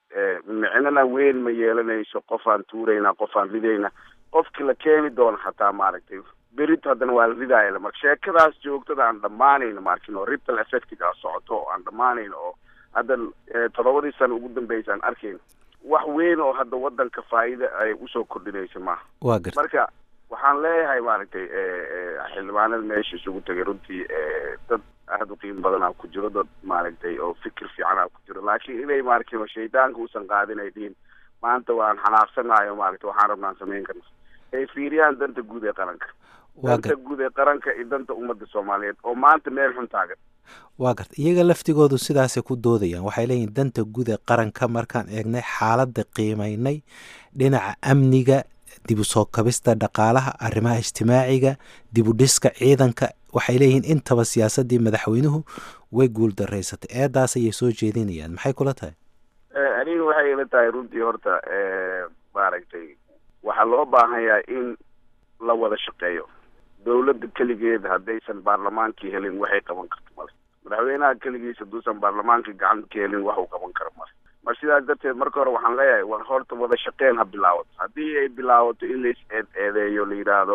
micnona weyn ma yeelanayso qofaan tuurayna qofaan ridayna qofki la keeni doono xataa maaragtay berito haddana waa la ridaaya marka sheekadaas joogtada aan dhammaanayno markin oo ripple effectiga socoto oo aan dhammaanayno oo hadda toddobadii sano ugu dambeysa aan arkayno wax weyn oo hadda waddanka faa'iida ay usoo kordhinayso maaha waa garta marka waxaan leeyahay maaragtay xildhibaanada meesha isugu tegay runtii dad aada u qiimo badanaa ku jiro dad maaragtay oo fikir fiicanaa ku jiro laakiin inay maaragtay shaydaanka uusan qaadin ay dhihin maanta waan xanaaqsanayo maaragtay waxaan rabnaan samayn karna ay fiiriyaan danta guud ee qaranka danta guud ee qaranka iyo danta ummadda soomaaliyeed oo maanta meel xun taagan waa garta iyaga laftigoodu sidaasay ku doodayaan waxay leeyihin danta guud ee qaranka markaan eegnay xaaladda qiimaynay dhinaca amniga dib u soo kabista dhaqaalaha arrimaha ijtimaaciga dib u dhiska ciidanka waxay leeyihiin intaba siyaasaddii madaxweynuhu way guul daraysatay eedaas ayay soo jeedinayaan maxay kula tahay aniga waxay ila tahay runtii horta maaragtay waxaa loo baahan yahay in la wada shaqeeyo dawladda keligeed haddaysan baarlamaankii helin waxay qaban karto male madaxweynaha keligiis hadduusan baarlamaankii gacanta ka helin wax uu qaban karo male mar sidaas darteed marka hore waxaan leeyahay war horta wada shaqeyn ha bilaawato haddii ay bilaawato in lais eed eedeeyo la yidhaahdo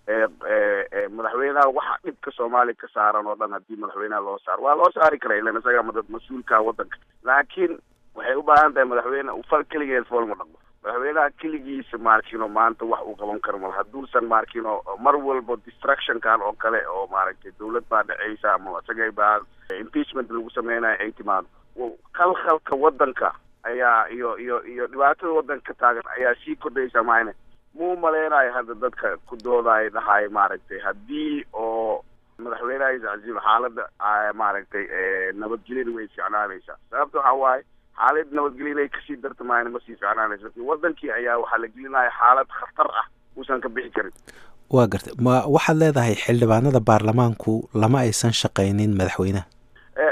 madaxweynaha waxa dhibka soomaaliya ka saaran oo dhan haddii madaxweynaha loo saaro waa loo saari kara ilan isaga madad mas-uulka waddanka laakiin waxay u baahan tahay madaxweyne fal keligeed fool ma dhaqmo madaxweynaha keligiisa maarkino maanta wax uu qaban karo mal hadduusan maarkino mar walba distructionkan oo kale oo maaragtay dawlad baa dhaceysa ama isagay baa impeachment lagu sameynayo ay timaado khalkhalka waddanka ayaa iyo iyo iyo dhibaatada waddanka ka taagan ayaa sii kordhaysa maayne muu maleynayo hadda dadka ku doodaay dhahay maaragtay haddii oo madaxweynaha iscasiilo xaaladda maaragtay nabadgelyada way ficnaanaysaa sababta waxaa waaye xaalad nabadgelya inay kasii darta maayna ma sii ficnaanaysa lakin wadankii ayaa waxaa la gelinaya xaalad khatar ah uusan ka bixi karin waa garta ma waxaad leedahay xildhibaanada baarlamaanku lama aysan shaqaynin madaxweynaha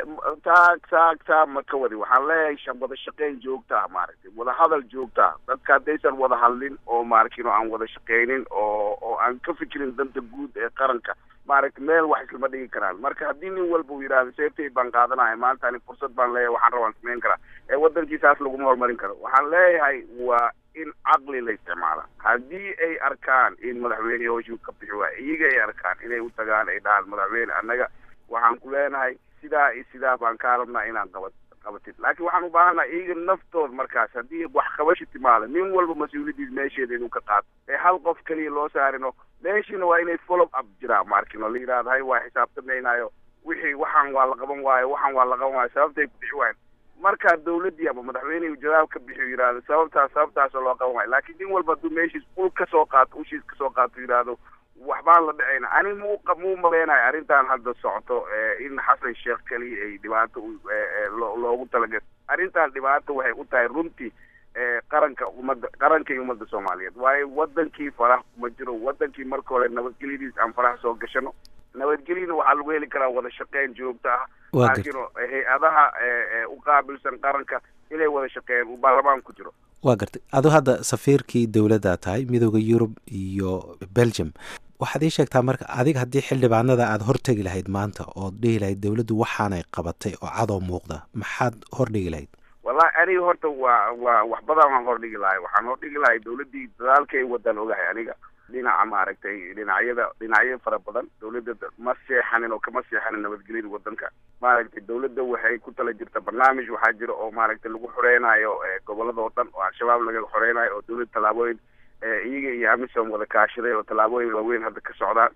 saag saag saa ma ka wadi waxaan leeyahay wada shaqeyn joogta ah maaragtay wada hadal joogta ah dadka haddaysan wada hadlin oo maaragtay oo aan wada shaqeynin oo oo aan ka fikirin danta guud ee qaranka maaragtay meel wax islama dhigi karaan marka haddii nin walba uu yidhahdo seeftay baan qaadanaya maanta ani fursad baan leeyahay waxaan rabaan samayn karaa ee waddankiisaas laguma horumarin karo waxaan leeyahay waa in caqli la isticmaala haddii ay arkaan in madaxweyne hooshuu ka bixi waaya iyaga ay arkaan inay u tagaan ay dhahaan madaxweyne annaga waxaan ku leenahay sidaa iyo sidaa baan kaa rabnaa inaan qabat qabatid laakiin waxaan u baahannaha iyaga naftood markaas haddii wax qabashi timaado nin walba mas-uuliyadiis meesheeda inuu ka qaato ee hal qof keliya loo saarino meeshiina waa inay follow up jiraan maarkino la yidhahdo hay waa xisaabtamaynayo wixii waxaan waa la qaban waayo waxaan waa la qaban waayo sababtay ku bixi waayan markaa dawladdii ama madaxweynehu jawaab ka bixiyo yidhahdo sababtaas sababtaasoo loo qaban waayo laakiin nin walba hadduu meeshiis ul ka soo qaato ushiis ka soo qaato yidhaahdo waxbaan la dhacayna ani mu muu maleynayo arrintan hadda socoto in xasan sheekh keliya ay dhibaato loogu talagal arrintan dhibaato waxay u tahay runtii qaranka ummadda qaranka iyo ummadda soomaaliyeed waayo wadankii farax kuma jiro wadankii marka hore nabadgelyadiis aan farax soo gashano nabadgelyana waxaa lagu heli karaa wada shaqeyn joogto ah laakiin hay-adaha u qaabilsan qaranka inay wada shaqeeyaan uu baarlamaan ku jiro waa gartay adu hadda safiirkii dowladda tahay midooda yurub iyo belgium waxaad ii sheegtaa marka adiga haddii xildhibaanada aada hortegi lahayd maanta ood dhihi lahayd dowladdu waxaanay qabatay oo cadoo muuqda maxaad hordhigi lahayd wallahi aniga horta waa waa wax badan waan hordhigi lahay waxaan hordhigi lahay dawladdii dadaalka ay wadaan ogahay aniga dhinaca maaragtay dhinacyada dhinacyo fara badan dawladda ma seexanin oo kama seexanin nabadgelyada wadanka maaragtay dawladda waxay ku tala jirta barnaamij waxaa jira oo maaragtay lagu xoreynayo gobolada oo dhan oo al-shabaab laga xoreynayo oo dawladda tallaabooyin iyaga iyo amisom wada kaashaday oo tallaabooyin waaweyn hadda ka socdaan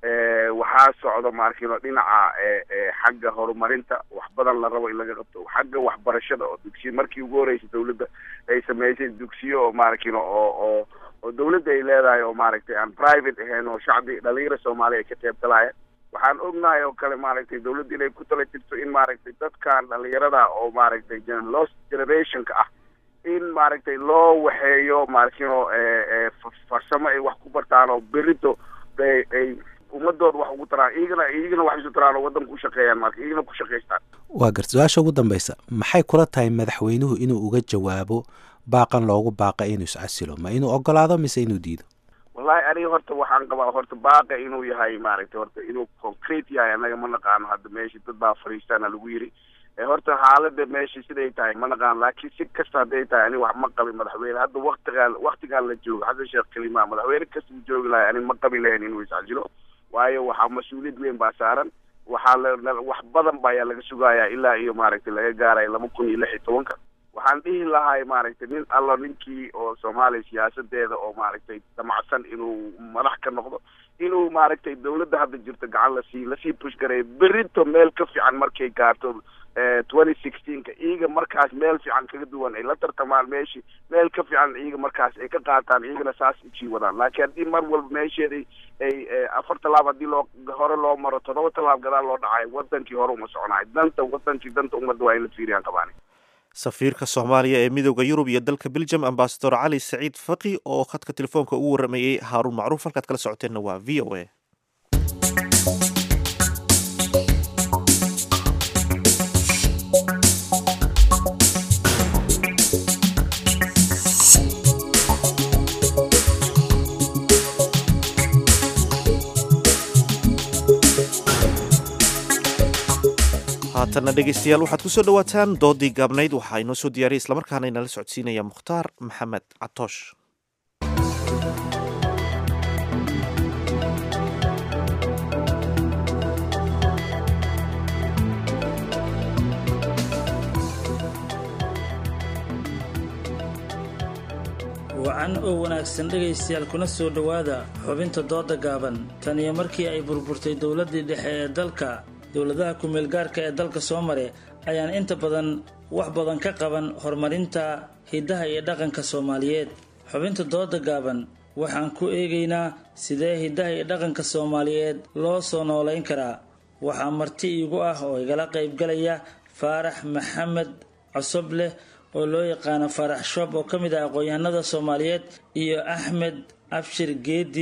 waxaa socdo maarkino dhinaca xagga horumarinta wax badan la rabo in laga qabto xagga waxbarashada oo dugsiyo markii ugu horreysay dawladda ay sameysay dugsiyo oo maarkino oo oo oo dawladda ay leedahay oo maaragtay aan private ahayn oo shacbi dhalinyara soomaaliya ay ka qeybgalaya waxaan ognahay oo kale maaragtay dawladda inay ku tala jirto in maaragtay dadkan dhalinyarada oo maaragtay lost generationka ah in maaragtay loo waxeeyo maarkino farsamo ay wax ku bartaan oo berito ay ummadooda wax ugu taraan iyagana iyagana wax isu taraan oo waddanka u shaqeeyaan marka iyagana ku shaqaystaan waa garta su-aasha ugu dambeysa maxay kula tahay madaxweynuhu inuu uga jawaabo baaqan loogu baaqa inuu iscasilo ma inuu ogolaado mise inuu diido wallahi aniga horta waxaan qabaa horta baaqa inuu yahay maaragtay horta inuu concrete yahay annaga ma naqaano hadda meesha dad baa fariistaana lagu yiri horta xaalada meesha siday tahay ma naqaan laakiin si kasta hadday tahay ani wax ma qabin madaxweyne hadda waktigaan waktigaan la joogo xasan sheekh kelima madaxweyne kasta u joogi lahay ani ma qabi lahayn inuu iscasilo waayo waxaa mas-uuliyad weyn baa saaran waxaa la wax badan ba ayaa laga sugayaa ilaa iyo maaragtay laga gaarayo laba kun iyo lix iyo tobanka waxaan dhihi lahay maaragtay nin allo ninkii oo soomaaliya siyaasadeeda oo maaragtay damacsan inuu madax ka noqdo inuu maaragtay dawladda hadda jirto gacan lasii lasii push gareeyo berito meel ka fiican markay gaarto twenty sixteenka iyaga markaas meel fiican kaga duwan ay la tartamaan meeshii meel ka fiican iyaga markaas ay ka qaataan iyagana saas usii wadaan laakiin haddii mar walba meesheeda ay afar tallaab haddii loo hore loo maro toddoba tallaab gadaal loo dhacayo wadankii hore uma soconayo danta wadankii danta ummadda waa in la fiiriyaan qabaani safiirka soomaaliya ee midooda yurub iyo dalka belgium ambasador cali saciid faqi oo khadka telefoonka ugu waramayey haaruun macruuf halkaad kala socoteenna waa v o a haatanna dhegeystayaal waxaad ku soo dhowaataan doodii gaabnayd waxaa inoo soo diyaariyay islamarkaana inala socodsiinaya mukhtaar maxamed catoosh wacan oo wanaagsan dhegaystayaal kuna soo dhowaada xubinta dooda gaaban tan iyo markii ay burburtay dowladdii dhexe ee dalka dowladaha ku-meelgaarka ee dalka soo mare ayaan inta badan wax badan ka qaban horumarinta hiddaha iyo dhaqanka soomaaliyeed xubinta dooda gaaban waxaan ku eegaynaa sidee hiddaha iyo dhaqanka soomaaliyeed loo soo noolayn karaa waxaa marti iigu ah oo igala qaybgalaya faarax maxamed cosobleh oo loo yaqaano faarax shoob oo ka mid ah aqoon-yahanada soomaaliyeed iyo axmed abshir geedi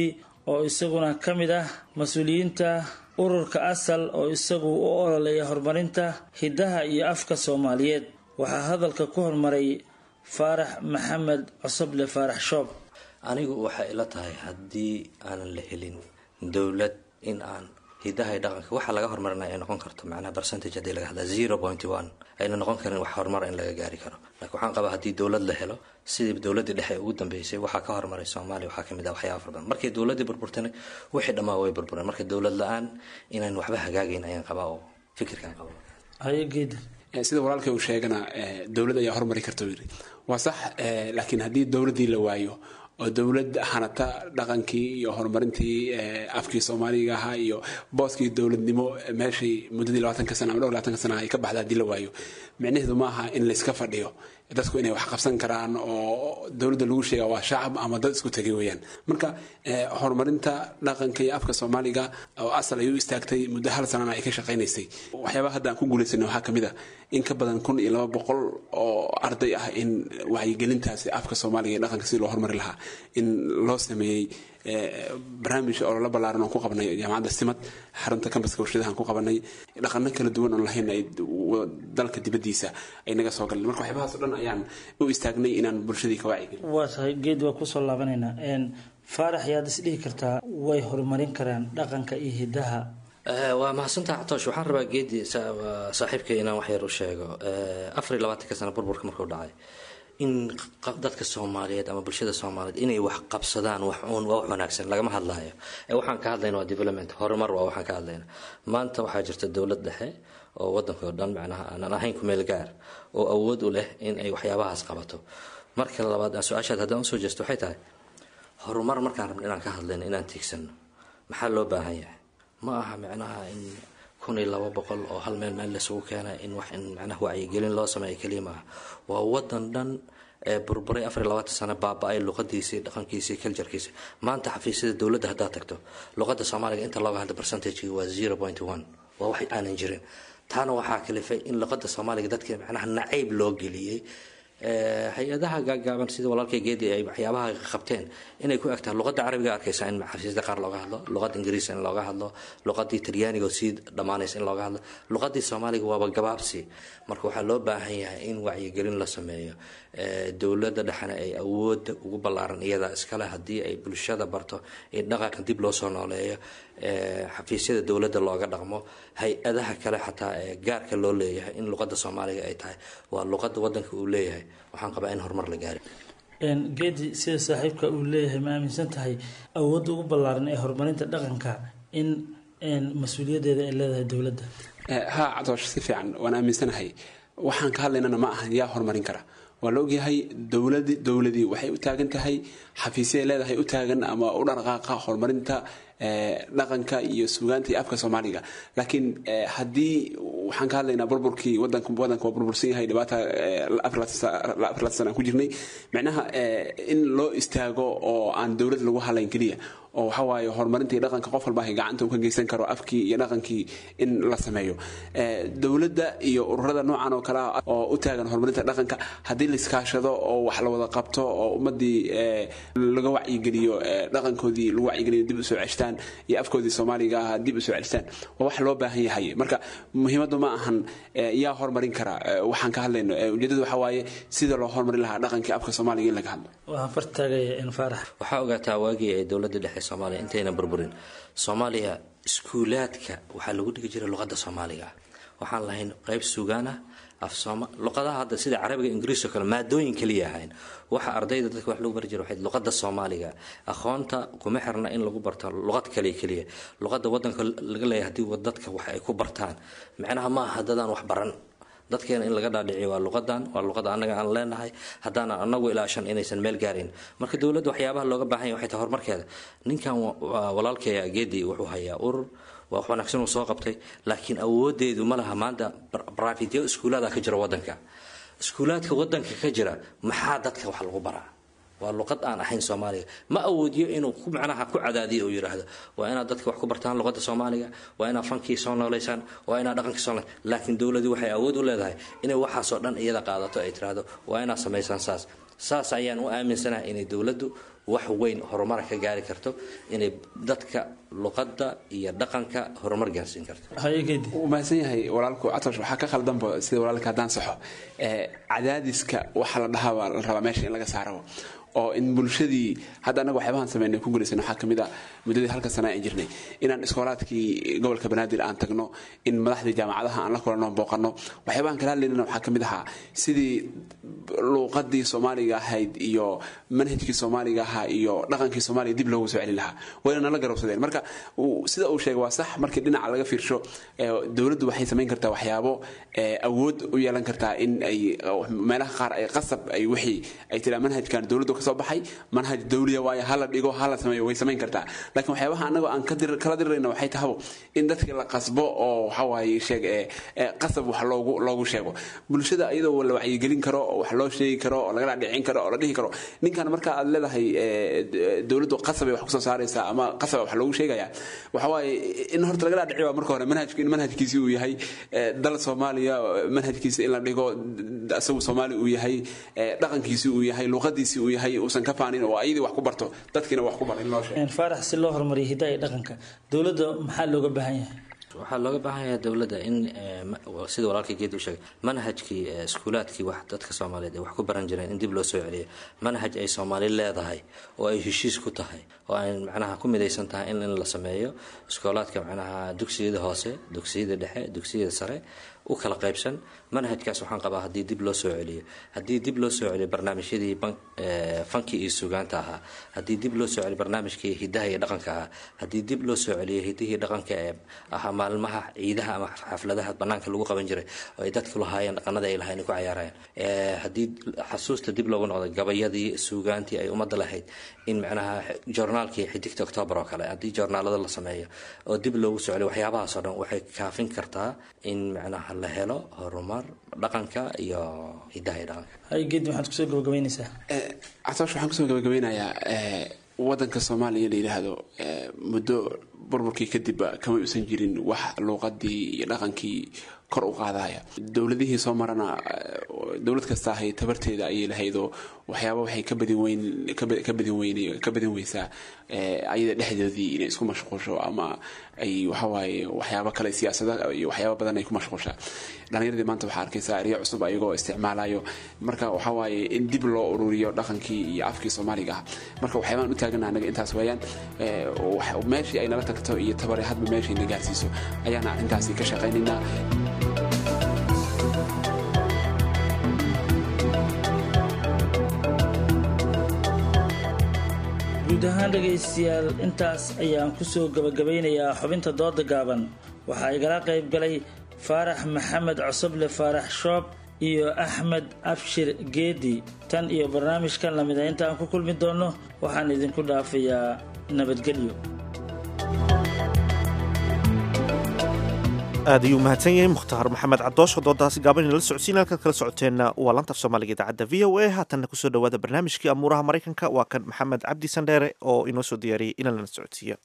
oo isaguna ka mid ah mas-uuliyiinta ururka asal oo isagu u ololeeya horumarinta hiddaha iyo afka soomaaliyeed waxaa hadalka ku hormaray faarax maxamed cosoble faarax shoob anigu waxay ila tahay haddii aanan la helin dowlad in aan hidaha iyo dhaqanka waxa laga horumarinaya ay noqon karto macnaha percentage haddii laga hadlaa zero point one ayna noqon karin wax horumar in laga gaari karo laakiin waxaan qabaa haddii dowlad la helo sidii dowladdii dhexe ugu dambeysay waxaa ka horumaray soomaaliya waxaa kamid ah waxyaaba fara badan markay dowladdii burburtana wixii dhammaa way burbureen marka dowlad la-aan inaan waxba hagaagayn ayaan qabaa oo fikirkaan qaba hayegeedi sida walaalkay uu sheegana dowlad ayaa horumari karta yiri waa sax laakiin haddii dowladdii la waayo oo dowlad hanata dhaqankii iyo horumarintii afkii soomaaliga ahaa iyo booskii dowladnimo meeshii muddadii labaatanka sana ama dhowr labaatanka sana ay ka baxda haddii la waayo micnaheedu ma aha in layska fadhiyo dadku inay wax qabsan karaan oo dowladda lagu sheega waa shacab ama dad isku tegay weeyaan marka horumarinta dhaqanka iyo afka soomaaliga oo asal ay u istaagtay muddo hal sanana ay ka shaqaynaysay waxyaabaha hadda aan ku guulaysanay waxaa kamid ah in ka badan kun iyo laba boqol oo arday ah in wacyigelintaasi afka soomaaliga iyo dhaqanka si loo horumari lahaa in loo sameeyey barnaamij oo la ballaaran oon ku qabanay jaamacadda simad xarunta kambaska warshadahan ku qabanay dhaqano kala duwan oon lahayn ay dalka dibaddiisa ay naga soo galeen marka waxyaabahaas o dhan ayaan u istaagnay inaan bulshadii ka wacyigelin waa tahay geed waa kusoo laabanaynaa faarax yaad isdhihi kartaa way horumarin karaan dhaqanka iyo hidaha waa mahadsantaha catoosh waxaan rabaa geedi saaxiibkay inaan wax yar u sheego afar iyo labaatanka sana burburka markuu dhacay in dadka soomaaliyeed ama bulshada soomaaliyeed inay wax qabsadaan wax uun waa wax wanaagsan lagama hadlayo waxaan ka hadlayna waa development horumar waa waxaan ka hadlayna maanta waxaa jirta dowlad dhexe oo wadanka oo dhan macnaha aanan ahayn ku meel gaar oo awood u leh in ay waxyaabahaas qabato marka labaad su-aashaad haddaan usoo jeesto waxay tahay horumar markaan rabno inaan ka hadlayno inaan tiigsano maxaa loo baahan yahay ma aha micnaha in kun iyo laba boqol oo hal meel meel laisugu keenay in wax in macnaha wacyigelin loo sameeyo keliya maaha waa wadan dhan ee burburay afar iyo labaatan sano baaba-ay luqadiisii dhaqankiisii culturekiisi maanta xafiisyada dowladda haddaad tagto luqadda soomaaliga inta looga hadla percentagegi waa zero point one waa wax aanan jirin taana waxaa kalifay in luqadda soomaaliga dadka macnaha nacayb loo geliyey hay-adaha gaagaaban sida walaalkay geedi ay waxyaabaha qabteen inay ku egtahay luqadda carabiga arkaysa in xafiisyada qaar looga hadlo luqadda ingiriis in looga hadlo luqadii talyaaniga oo sii dhammaanaysa in looga hadlo luqadii soomaaliga waaba gabaabsi marka waxaa loo baahan yahay in wacyigelin la sameeyo dowladda dhexena ay awoodda ugu ballaaran iyada iskale haddii ay bulshada barto in dhaqanka dib loo soo nooleeyo xafiisyada dowladda looga dhaqmo hay-adaha kale xataa ee gaarka loo leeyahay in luqadda soomaaliga ay tahay waa luqadda wadanka uu leeyahay waxaan qabaa in horumar la gaari geedi sida saaxiibka uu leeyahay ma aaminsan tahay awoodda ugu ballaaran ee horumarinta dhaqanka in mas-uuliyadeeda ay leedahay dowladda ha cadoosh si fiican waan aaminsanahay waxaan ka hadlaynana ma ahan yaa horumarin kara waa la ogyahay dowladi dowladii waxay u taagan tahay xafiisyaay leedahay u taagan ama u dhaqaaqa horumarinta dhaqanka iyo suugaanta iyo afka soomaaliga laakiin haddii waxaan ka hadlaynaa burburkii wadanka wadanka waa burbursan yahay dhibaata afar sana aan ku jirnay micnaha in loo istaago oo aan dowlad lagu halayn keliya oo waxa waaye horumarinta iyo dhaqanka qof walba gacanta uu ka geysan karo afkii iyo dhaqankii in la sameeyo dowladda iyo ururada noocan oo kale ah oo u taagan horumarinta dhaqanka haddii la iskaashado oo wax la wada qabto oo ummadii laga wacyigeliyo dhaqankoodii lagu wacyigeliyo dib usoo ceshtaan iyo afkoodii soomaaliga ah dib usoo ceshtaan waa wax loo baahan yahay marka muhiimaddu ma ahan yaa horumarin kara waxaan ka hadlayno ujeedadu waxa waaye sida loo horumarin lahaa dhaqankii afka soomaaliga in laga hadlo waxaan fartaagaya in faarax waxaa ogaataa waagii ay dowladda dhexe soomaaliya intayna burburin soomaaliya iskuulaadka waxaa lagu dhigi jiray luqadda soomaaliga waxaan lahayn qeyb sugaan ah af sooma luqadaha hadda sida carabiga ingiriis oo kale maadooyin kaliya ahayn waxa ardayda dadka wax lagu bari jira waxay luqadda soomaaliga aqoonta kuma xirna in lagu barto luqad kale kaliya luqadda wadanka laga leeyahay haddii dadka wax ay ku bartaan macnaha ma aha dadaan wax baran dadkeena in laga dhaadhiciyo waa luqadan waa luqada annaga aan leenahay haddaanan anagu ilaashan inaysan meel gaarin marka dowladda waxyaabaha looga baahan yahay waxay tahay horumarkeeda ninkan walaalkeeya geedi wuxuu hayaa urur waa wax wanaagsan uu soo qabtay laakiin awoodeedu ma laha maanta brafityo iskuulaada ka jira wadanka iskuulaadka wadanka ka jira maxaa dadka wax lagu baraa waa luqad aan ahayn soomaaliga ma awoodiyo inuu ku macnaha ku cadaadiyo uu yidhaahdo waa inaad dadka wax ku bartaan luqadda soomaaliga waa inaad fankii soo nooleysaan waa inaad dhaqankii soo laakiin dowladii waxay awood u leedahay inay waxaasoo dhan iyada qaadato ay tiraahdo waa inaad samaysaan saas saas ayaan u aaminsanahay inay dowladdu wax weyn horumar ka gaari karto inay dadka luqadda iyo dhaqanka horumar gaarsiin karto wuu mahadsan yahay walaalku catosh waxaa ka khaldanba sida walaalka haddaan saxo cadaadiska waxa la dhahaa baa la rabaa meesha in laga saaro oo in bulshadii hadda annaga waxyaabahan sameynay ku guulaysan waxaa kamid ah muddadii halka sana aan jirnay inaan iskoolaadkii gobolka banaadir aan tagno in madaxdii jaamacadaha aan la kulanno booqanno waxyaabahan kala hadlaynana waxaa kamid ahaa sidii luuqadii soomaaliga ahayd iyo manhajkii soomaaliga ahaa iyo dhaqankii soomaaliga dib loogu soo celin lahaa wayna nala garowsadeen marka sida uu sheegay waa sax markii dhinaca laga fiirsho dowladdu waxay samayn kartaa waxyaabo awood u yeelan kartaa in ay meelaha qaar ay qasab ay wixii ay tiraa manhajkan dowladdu kasoo baxay manhaj dawliya waaye hala dhigo hala sameeyo way samayn kartaa laakiin waxyaabaha anagoo aan kala dirirayna waxay tahabo in dadkii la qasbo oo waxawaaye sheeg qasab wax loogu loogu sheego bulshada iyadoo la wacyigelin karo oo wax loo sheegi karo oo lagala dhicin karo oo la dhihi karo ninkan marka aad leedahay dowladdu qasabay wax kusoo saaraysaa ama qasaba wax loogu sheegaya waxawaaye in horta lagala dhici waa marka hore manhajku in manhajkiisi uu yahay dal soomaaliya manhajkiisa in la dhigo isagu soomaali uu yahay dhaqankiisi uu yahay luuqadiisi uu yahay uusan ka faanin oo ayadii wax ku barto dadkiina wax ku bar in loo sheego faarax si loo horumariyo hidaha iyo dhaqanka dowladda maxaa looga baahan yahay waxaa looga baahan yahay dowladda in sida walaalkii geed u sheegay manhajkii iskuulaadkii wax dadka soomaaliyeed ay wax ku baran jireen in dib loo soo celiyo manhaj ay soomaali leedahay oo ay heshiis ku tahay oo ay macnaha ku midaysan tahay in in la sameeyo iskoolaadka macnaha dugsiyada hoose dugsiyada dhexe dugsiyada sare u kala qaybsan manhajkaas waxaan qabaa haddii dib loo soo celiyo haddii dib loo soo celiyo barnaamijyadii fanki iyo sugaanta ahaa haddii dib loo soo celiyo barnaamijkii hidaha iyo dhaqanka ahaa haddii dib loo soo celiyo hidihii dhaqanka ee ahaa maalmaha ciidaha ama xafladaha banaanka lagu qaban jiray oo ay dadku lahaayeen dhaqanada ay lahayn ku cayaarayeen haddii xasuusta dib loogu noqdo gabayadii sugaantii ay ummadda lahayd in macnaha joornaalkii xidigta octoobar oo kale haddii joornaalada la sameeyo oo dib loogu soo celiyo waxyaabahaas oo dhan waxay kaafin kartaa in macnaha la helo horumar dhaqanka iyo hidaha iyo dhaqanka haygeed maxaad kusoo gabagabeynaysaa catoosh waxaan kusoo gabagabeynayaa wadanka soomaaliya la yidhaahdo muddo burburkii kadibba kama uusan jirin wax luuqadii iyo dhaqankii kor u qaadaya dowladihii soo marana dowlad kasta ahay tabarteeda ayay lahaydoo waxyaaba waxay ka badin weyn ka badin weyn ka badin weysaa ayada dhexdoodii inay isku mashquusho ama ay waxawaaye waxyaabo kale siyaasada iyo waxyaaba badan ay ku mashquushaa dhalinyaradii maanta waxaa arkaysaa eryo cusub ayagoo isticmaalayo marka waxawaaye in dib loo ururiyo dhaqankii iyo afkii soomaaliga ah marka waxyaabaan u taagana anaga intaas weeyaan meeshii ay nala tagto iyo tabare hadba meeshii na gaarsiiso ayaana arrintaasi ka shaqaynaynaa guud ahaan dhegaystayaal intaas ayaan kusoo gabagabaynayaa xubinta dooda gaaban waxaa igala qayb galay faarax maxamed cosoble faarax shoob iyo axmed abshir geedi tan iyo barnaamijkan lamida intaan ku kulmi doonno waxaan idinku dhaafayaa nabadgelyo aad ayuu mahadsan yahay mukhtaar maxamed cadoosh oo doodaasi gaaban inala socodsiin halkaad kala socoteenna waa lanta af soomaaliga idaacadda v o a haatanna kusoo dhawaada barnaamijkii amuuraha maraykanka waa kan maxamed cabdi sandheere oo inoo soo diyaariyey inaan lana socodsiiyo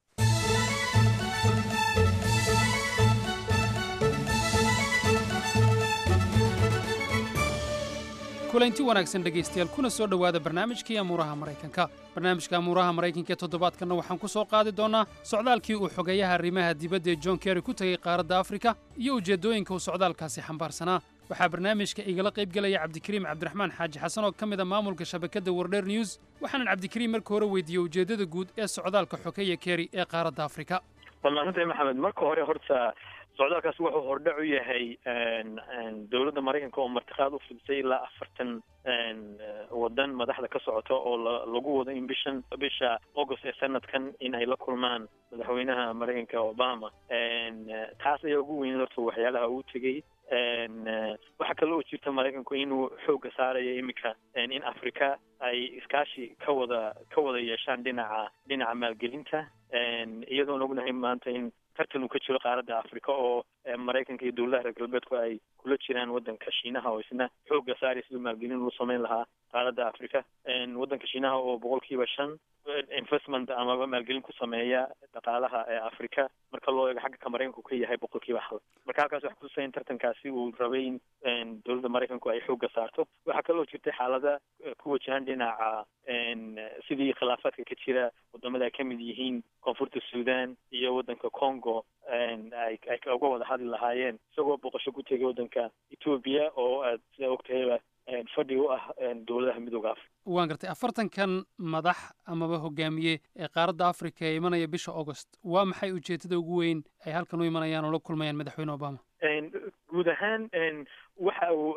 kulanti wanaagsan dhegaystayaal kuna soo dhowaada barnaamijkii amuuraha maraykanka barnaamijka amuuraha maraykanka ee toddobaadkanna waxaan ku soo qaadi doonnaa socdaalkii uu xogeeyaha arrimaha dibadda ee john kerry ku tegey qaaradda afrika iyo ujeeddooyinka uu socdaalkaasi xambaarsanaa waxaa barnaamijka igala qayb gelaya cabdikariim cabdiraxmaan xaaji xasan oo ka mid a maamulka shabakadda wardher news waxaanan cabdikariim marka hore weydiiyey ujeeddada guud ee socdaalka xogeeya kerry ee qaaradda afrika wallaahinta maxamed marka hore horta socdaalkaas wuxuu hordhac u yahay dowladda maraykanka oo martiqaad u fidisay ilaa afartan wadan madaxda ka socota oo lagu wado in bishan bisha august ee sanadkan in ay la kulmaan madaxweynaha maraykanka obama taas ayaa ugu weyn horta waxyaalaha uu tegey waxaa kale oo jirta maraykanku inuu xoogga saarayo iminka in africa ay iskaashi ka wada ka wada yeeshaan dhinaca dhinaca maalgelinta iyadoon ognahay maanta in tartan uu ka jiro qaaradda africa oo maraykanka iyo dowladaha reer galbeedku ay kula jiraan waddanka shiinaha oo isna xoogga saaraya siduu maalgelin uu samayn lahaa qaaradda africa waddanka shiinaha oo boqolkiiba shan investment amaba maalgelin ku sameeya dhaqaalaha ee africa marka loo eego xagga ka maraykanku ka yahay boqolkiiba hal marka halkaas waxa kutusaya in tartankaasi uu rabay in dowladda maraykanku ay xoogga saarto waxaa kaloo jirtay xaalada ku wajahan dhinaca sidii khilaafaadka ka jira wadamada ay ka mid yihiin koonfurta sudan iyo waddanka congo ay ay uga wada hadli lahaayeen isagoo boqosho ku tegay waddanka etoobiya oo aad sidaa ogtahayba fadhi u ah dowladaha midooda africa waan gartay afartankan madax amaba hogaamiye ee qaaradda africa ee imanaya bisha augost waa maxay ujeedada ugu weyn ay halkan u imanayaan oo la kulmayaan madaxweyne obama guud ahaan waxa uu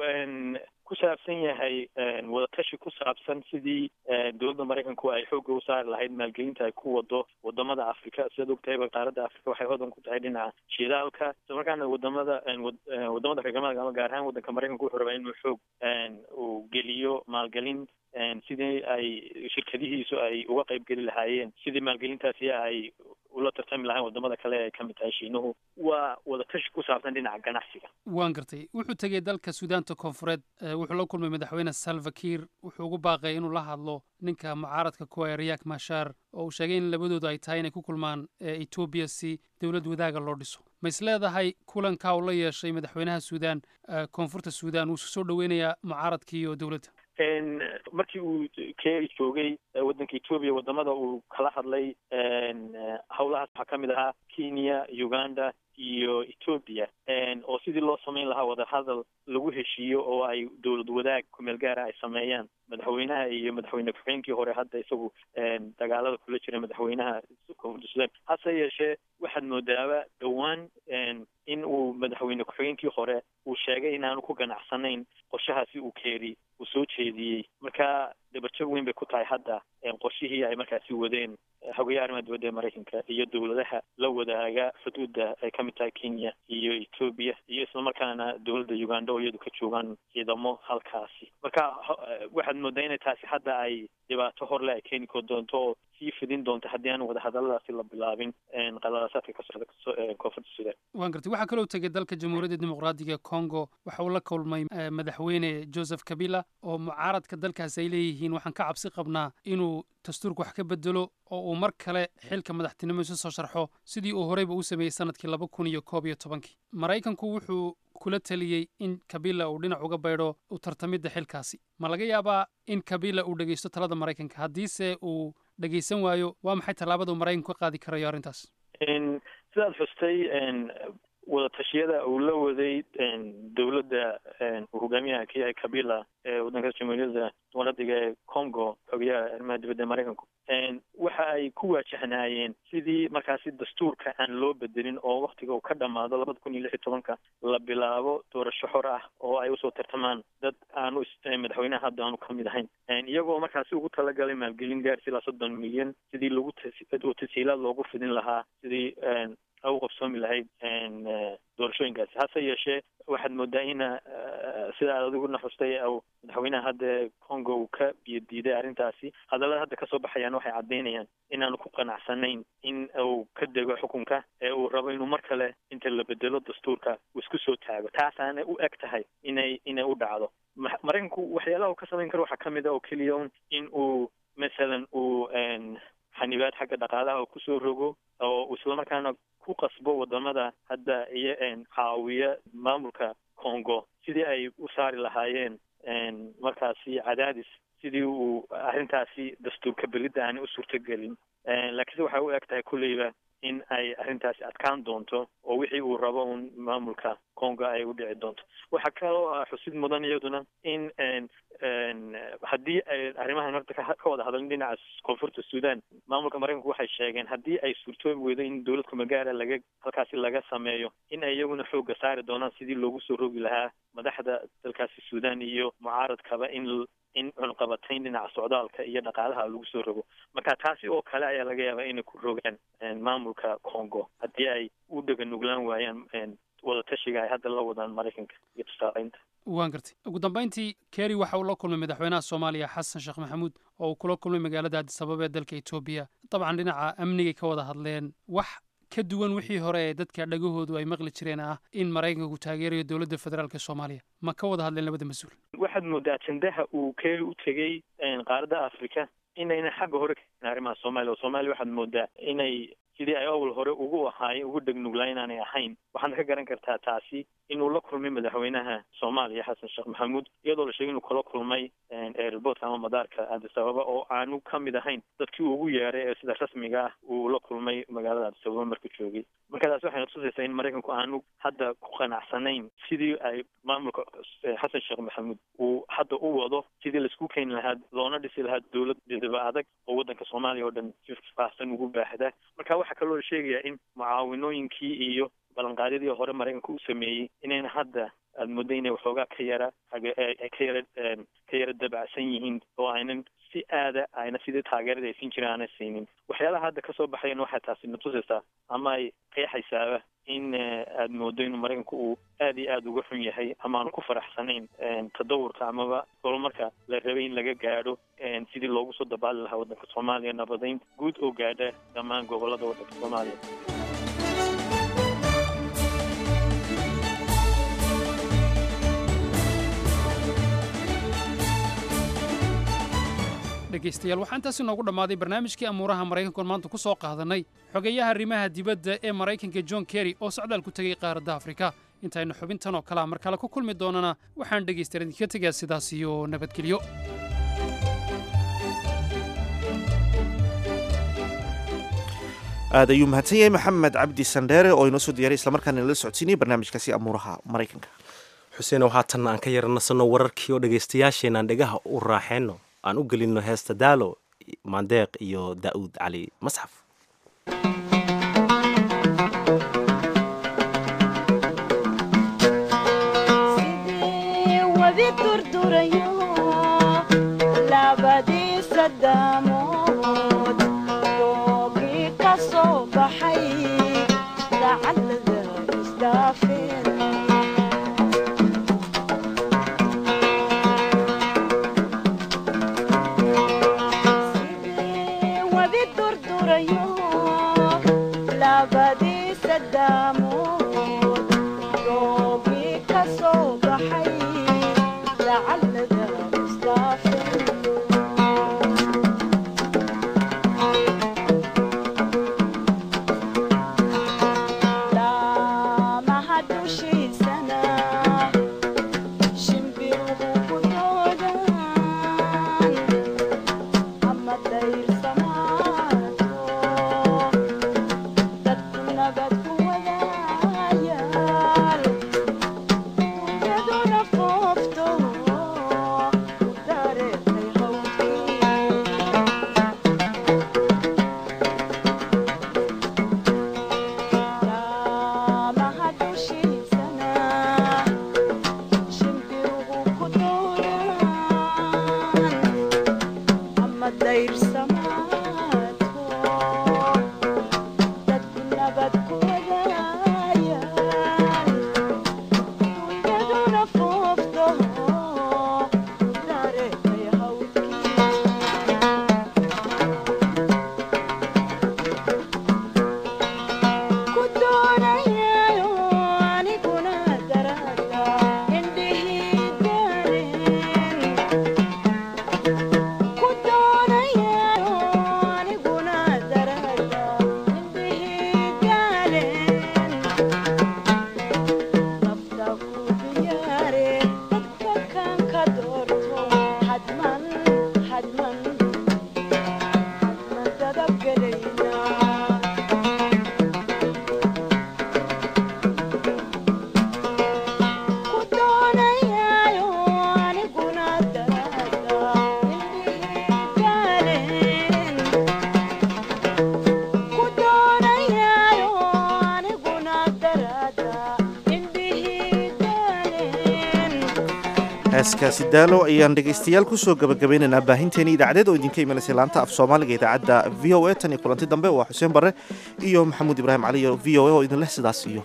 ku saabsan yahay wadatashi ku saabsan sidii dowladda maraykanku ay xoogga u saari lahayd maalgelinta ay ku wado wadamada africa sidaad ogtahayba qaaradda africa waxay hodan ku tahay dhinaca shidaalka isla markaana wadamada wadamada reer galbeedka ama gaar ahaan waddanka maraykanku wuxuu rabaa inuu xoog uu geliyo maalgelin sidii ay shirkadihiisu ay uga qayb geli lahaayeen sidii maalgelintaasi ay ula tartami lahayn wadamada kale ay ka mid tahay shiinuhu waa wadatashi ku saabsan dhinaca ganacsiga waan gartay wuxuu tegey dalka suudaanta koonfureed wuxuu la kulmay madaxweyne salva kiir wuxuu ugu baaqay inuu la hadlo ninka mucaaradka kuwa ee riyak mashar oo uu sheegay in labadoodu ay tahay inay ku kulmaan etoobiya si dowlad wadaaga loo dhiso ma is leedahay kulankaa uu la yeeshay madaxweynaha suudaan koonfurta suudaan wuu soo dhoweynayaa mucaaradkii iyo dowladda markii uu keri joogay waddanka etoobiya wadamada uu kala hadlay howlahaas waxaa ka mid ahaa kenya uganda iyo etoobiya oo sidii loo samayn lahaa wadahadal lagu heshiiyo oo ay dowlad wadaag kumeel gaara ay sameeyaan madaxweynaha iyo madaxweyne ku-xigeenkii hore hadda isagu dagaalada kula jira madaxweynaha koonfurta sudan hase yeeshee waxaad moodaaba dhowaan in uu madaxweyne ku-xigeenkii hore uu sheegay inaanu ku ganacsanayn qorshahaasi uu keeri uu soo jeediyey marka dabarjab weyn bay ku tahay hadda qorshihii ay markaasi wadeen xogayaha arrimaha dibadda ee maraykanka iyo dowladaha la wadaaga xuduudda ay ka mid tahay kenya iyo etoobiya iyo islamarkaana dowladda uganda oo iyadu ka joogaan ciidamo halkaasi marka waxaad moodaa inay taasi hadda ay dhibaato horle ay keeni ko doonto oo sii fidin doonto haddii aan wadahadaladaasi la bilaabin qalalaasaadka ka socda koonfurta sudan waan gartay waxaa kaloo tegay dalka jamhuuriyadda dimuqraadiga congo waxa uu la kulmay madaxweyne joseph kabila oo mucaaradka dalkaasi ay leeyihiin waxaan ka cabsi qabnaa inuu dastuurka wax ka bedelo oo uu mar kale xilka madaxtinimo isu soo sharxo sidii uu horeyba u sameeyey sanadkii laba kun iyo koob iyo tobankii maraykanku wuxuu kula teliyey in kabila uu dhinac uga baydho u tartamidda xilkaasi ma laga yaabaa in kabila uu dhegeysto talada maraykanka haddiise uu dhegeysan waayo waa maxay tallaabada uu maraykanku ka qaadi karayo arrintaas sidaad xustay wadatashyada uu la waday dowladda uu hogaamiyaha ka yahay kabila ee waddanka jamhuuriyadda dimuqraadiga ee congo xogayaha arrimaha dibadda ee maraykanku waxa ay ku waajahnaayeen sidii markaasi dastuurka aan loo bedelin oo waktiga uu ka dhamaado labada kun iyo lix iyo tobanka la bilaabo doorasho xor ah oo ay usoo tartamaan dad aanu madaxweynaha hadda aanu ka mid ahayn iyagoo markaasi ugu talagalay maalgelin gaarsi ilaa soddon milyan sidii lagu tasiilaad loogu fidin lahaa sidii u qabsoomi lahayd doorashooyinkaasi hase yeeshee waxaad moodaa ina sida aad adiguna xustay madaxweynaha hadda congo uu ka biyo diiday arrintaasi hadallada hadda kasoo baxayaan waxay caddaynayaan inaanu ku qanacsanayn in uu ka dego xukunka ee uu rabo inuu mar kale inta la bedelo dastuurka uu isku soo taago taasaana u eg tahay inay inay u dhacdo maraykanku waxyaalaha uu ka samayn karo waxaa kamid a oo keliya un in uu masalan uu xanibaad xagga dhaqaalaha uu kusoo rogo oo islamarkaana ku qasbo wadamada hadda iyo caawiya maamulka congo sidii ay u saari lahaayeen markaasi cadaadis sidii uu arrintaasi dastuurka belidda aanay u suurtogelin laakiinse waxay u eg tahay kulleyba in ay arrintaasi adkaan doonto oo wixii uu rabo un maamulka congo ay u dhici doonto waxaa kaloo xusid mudan iyaduna in haddii ay arrimahan horta ka wada hadalin dhinaca koonfurta sudan maamulka maraykanku waxay sheegeen haddii ay suurtoobi weydo in dowlad kumagaara laga halkaasi laga sameeyo in ay iyaguna xoogga saari doonaan sidii loogu soo rogi lahaa madaxda dalkaasi sudan iyo mucaaradkaba in in cunqabatayn dhinaca socdaalka iyo dhaqaalaha lagu soo rogo marka taasi oo kale ayaa laga yaabaa inay ku rogaan maamulka congo haddii ay u dhega nuglaan waayaan wadatashiga ay hadda la wadaan maraykanka iyo tusaaleynta waan gartay ugu dambayntii keri waxa uu la kulmay madaxweynaha soomaaliya xasan sheekh maxamuud oo uu kula kulmay magaalada addisababa ee dalka etoobiya dabcan dhinaca amnigay ka wada hadleen wax ka duwan wixii hore ee dadka dhagahoodu ay maqli jireen ah in maraykanku taageerayo dowladda federaalka soomaaliya ma ka wada hadleen labada mas-uul waxaad moodaa ajendaha uu keri u tegey qaaradda africa inayna xagga hore ka arrimaha soomaaliya oo soomaaliya waxaad moodaa inay sidii ay awal hore ugu ahaay ugu dhegnugla inaanay ahayn waxaadna ka garan kartaa taasi inuu la kulmay madaxweynaha soomaaliya xasan sheekh maxamuud iyadoo la sheegay inuu kala kulmay airportka ama madaarka addis ababa oo aanu ka mid ahayn dadkii ugu yeeray ee sida rasmiga ah uu la kulmay magaalada addis ababa markuu joogay marka taasi waxay natusaysaa in maraykanku aanu hadda ku qanacsanayn sidii ay maamulka xasan sheekh maxamuud uu hadda u wado sidii laisku keeni lahaa loona dhisi lahaa dowlad didaba adag oo waddanka soomaaliya oo dhan si faahsan ugu baahda marka waxaa kaloo la sheegayaa in mucaawinooyinkii iyo ballanqaadyadii hore maraykanka u sameeyey inayna hadda aada muddo inay waxoogaa ka yara ka yara ka yara dabacsan yihiin oo aynan si aada ayna sidii taageerada ay siin jireen aanay siinin waxyaalaha hadda kasoo baxayan waxay taasi natusaysaa ama ay qeexaysaaba in aada moodo inuu maraykanku uu aada iyo aada uga xun yahay ama aanu ku faraxsanayn tadawurka amaba horumarka la rabay in laga gaadho sidii loogu soo dabaali lahaa waddanka soomaaliya nabadayn guud oo gaadha dhammaan gobolada waddanka soomaaliya dhegaystayaal waxaa intaasi noogu dhammaaday barnaamijkii amuuraha maraykanku oon maanta ku soo qaadanay xogeeyaha arrimaha dibadda ee maraykanka john kerry oo socdaal ku tegey qaaradda afrika intaynu xubintan oo kalea mar kale ku kulmi doonana waxaan dhegaystayaal idinka tegaa sidaas iyo nabadgelyo aad ayuu mahadsan yahay maxamed cabdi sandheere oo inoo soo diyaray islamarkaana nala socodsiinayay barnaamijkaasi amuuraha maraykanka xuseen waxaa tanna aan ka yaranasanno wararkii oo dhegaystayaasheenaan dhegaha u raaxeenno aan u gelinno heesta daalo maandeeq iyo daa'uud cali masxaf heeskaasi daalo ayaan dhegaystayaal kusoo gabagabaynaynaa baahinteeni idaacadeed oo idinka imanaysay laanta af soomaaliga idaacadda v o a tan iyo kulanti dambe waa xuseen barre iyo maxamuud ibraahim cali iyo v o a oo idin leh sidaas iyo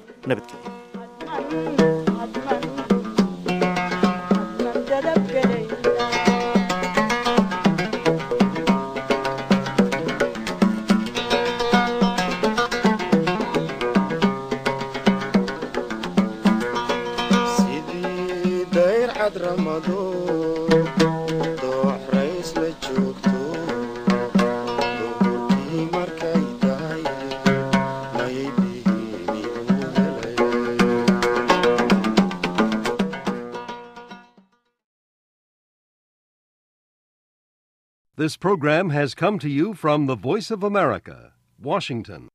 nabadgelyo doox rays la joogto This program has come to you from the Voice of America, Washington.